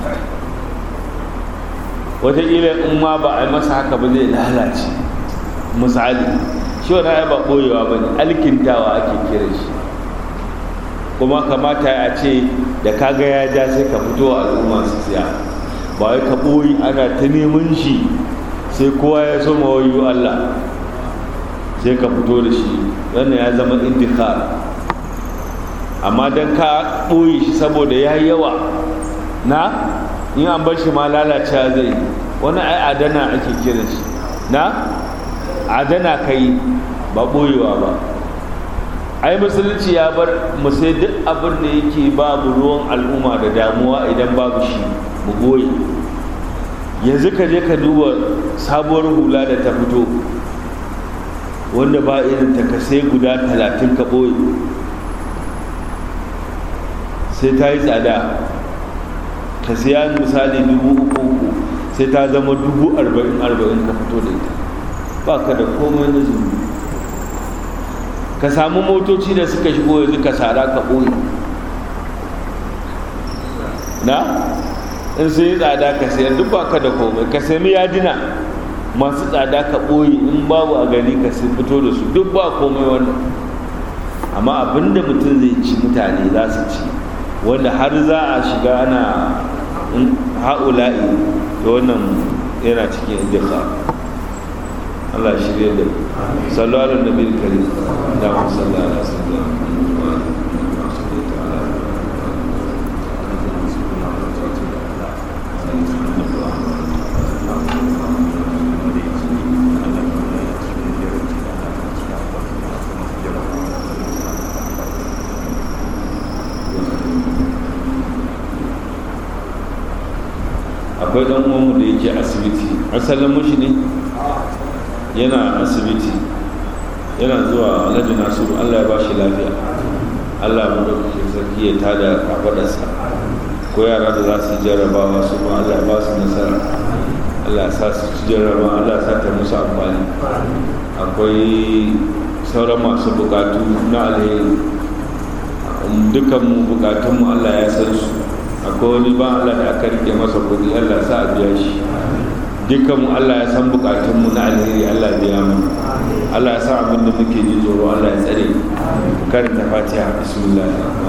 wataƙila in ma ba a yi masa haka ba zai lalace misali shi wani ba ɓoyewa ba ne alkintawa ake kira shi kuma kamata a ce da kaga ya ja sai ka fito a al'umma su siya ba wai ka ɓoyi ana ta neman shi sai kowa ya so mawayu Allah sai ka fito da shi wannan ya zama indikar amma don ka ɓoye shi saboda ya yi yawa na in an bar shi ma lalacewa zai wani ai adana ake kira shi na adana kai ba ɓoyewa ba ai musulunci ya bar mu sai duk abin da yake babu ruwan al'umma da damuwa idan babu shi mu goyi yanzu ka je ka duba sabuwar hula da ta fito wanda ba irin ta ka sai guda talatin ka ɓoye sai ta yi tsada ka siya misali dubu uku uku sai ta zama dubu arba'in arba'in ka fito da ita ba ka da komai na zunubi ka samu motoci da suka shigo yanzu ka sara ka ɓoye na in sun yi tsada ka sayar duk ba ka da komai ka sami yadina masu tsada ka ɓoye in babu a gani ka sai fito da su duk ba komai wannan amma abinda mutum zai ci mutane za su ci wanda har za a shiga ana ha'ula'i da wannan yana cikin indika Allah shirya da sallu ala nabi karim da mu sallu ala sallallahu akwai dan uwanmu da yake asibiti asalin mushi ne yana asibiti yana zuwa alhaji nasiru allah ya ba shi lafiya allah mu da kuke sarki ya tada kafadarsa ko yara da za su jarrabawa su ma allah ya ba su nasara allah ya sa su ci jarraba allah ya sa ta musu amfani akwai sauran masu bukatu na alheri dukanmu bukatunmu allah ya san su akwai wani ba Allah da aka rike masa kudi Allah sa a biya shi dukkanmu Allah ya san bukatunmu na alheri Allah biya mu Allah ya sa abin da muke ji tsoro Allah ya tsare karanta fatiha bismillah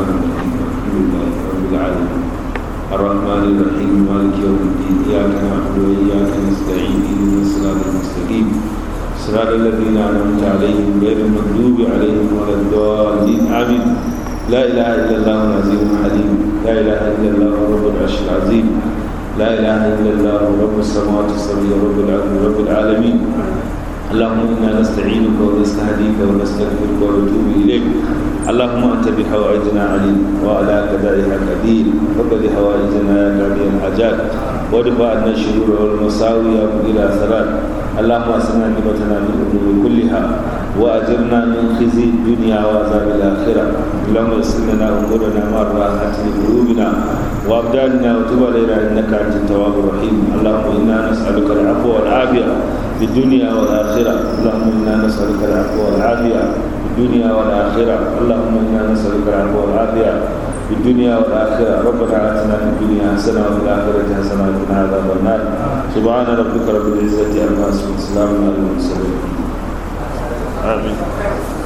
rabbil alamin الرحمن الرحيم مالك يوم الدين إياك نعبد وإياك نستعين اهدنا الصراط المستقيم صراط الذين أنعمت عليهم غير المغضوب عليهم ولا الضالين آمين لا إله إلا الله العظيم الحليم لا إله إلا الله رب العرش العظيم لا إله إلا الله رب السماوات السبع رب العالمين رب العالمين اللهم إنا نستعينك ونستهديك ونستغفرك ونتوب إليك اللهم أنت بحوائجنا عليم وعلى قضائها قدير فقد حوائجنا يا قاضي الحاجات وادفع عنا الشرور والمساوي يا مدير الأسرار اللهم أسمع نعمتنا من الأمور كلها وأجرنا من خزي الدنيا وعذاب الآخرة اللهم يسر لنا أمورنا مع الراحة لقلوبنا وأبداننا وتب علينا إنك أنت التواب الرحيم اللهم إنا نسألك العفو والعافية في الدنيا والآخرة اللهم إنا نسألك العفو والعافية في الدنيا والآخرة اللهم إنا نسألك العفو والعافية في الدنيا والآخرة ربنا آتنا في الدنيا حسنة وفي الآخرة حسنة وقنا عذاب النار سبحان ربك رب العزة عما يصفون سلام على المرسلين آمين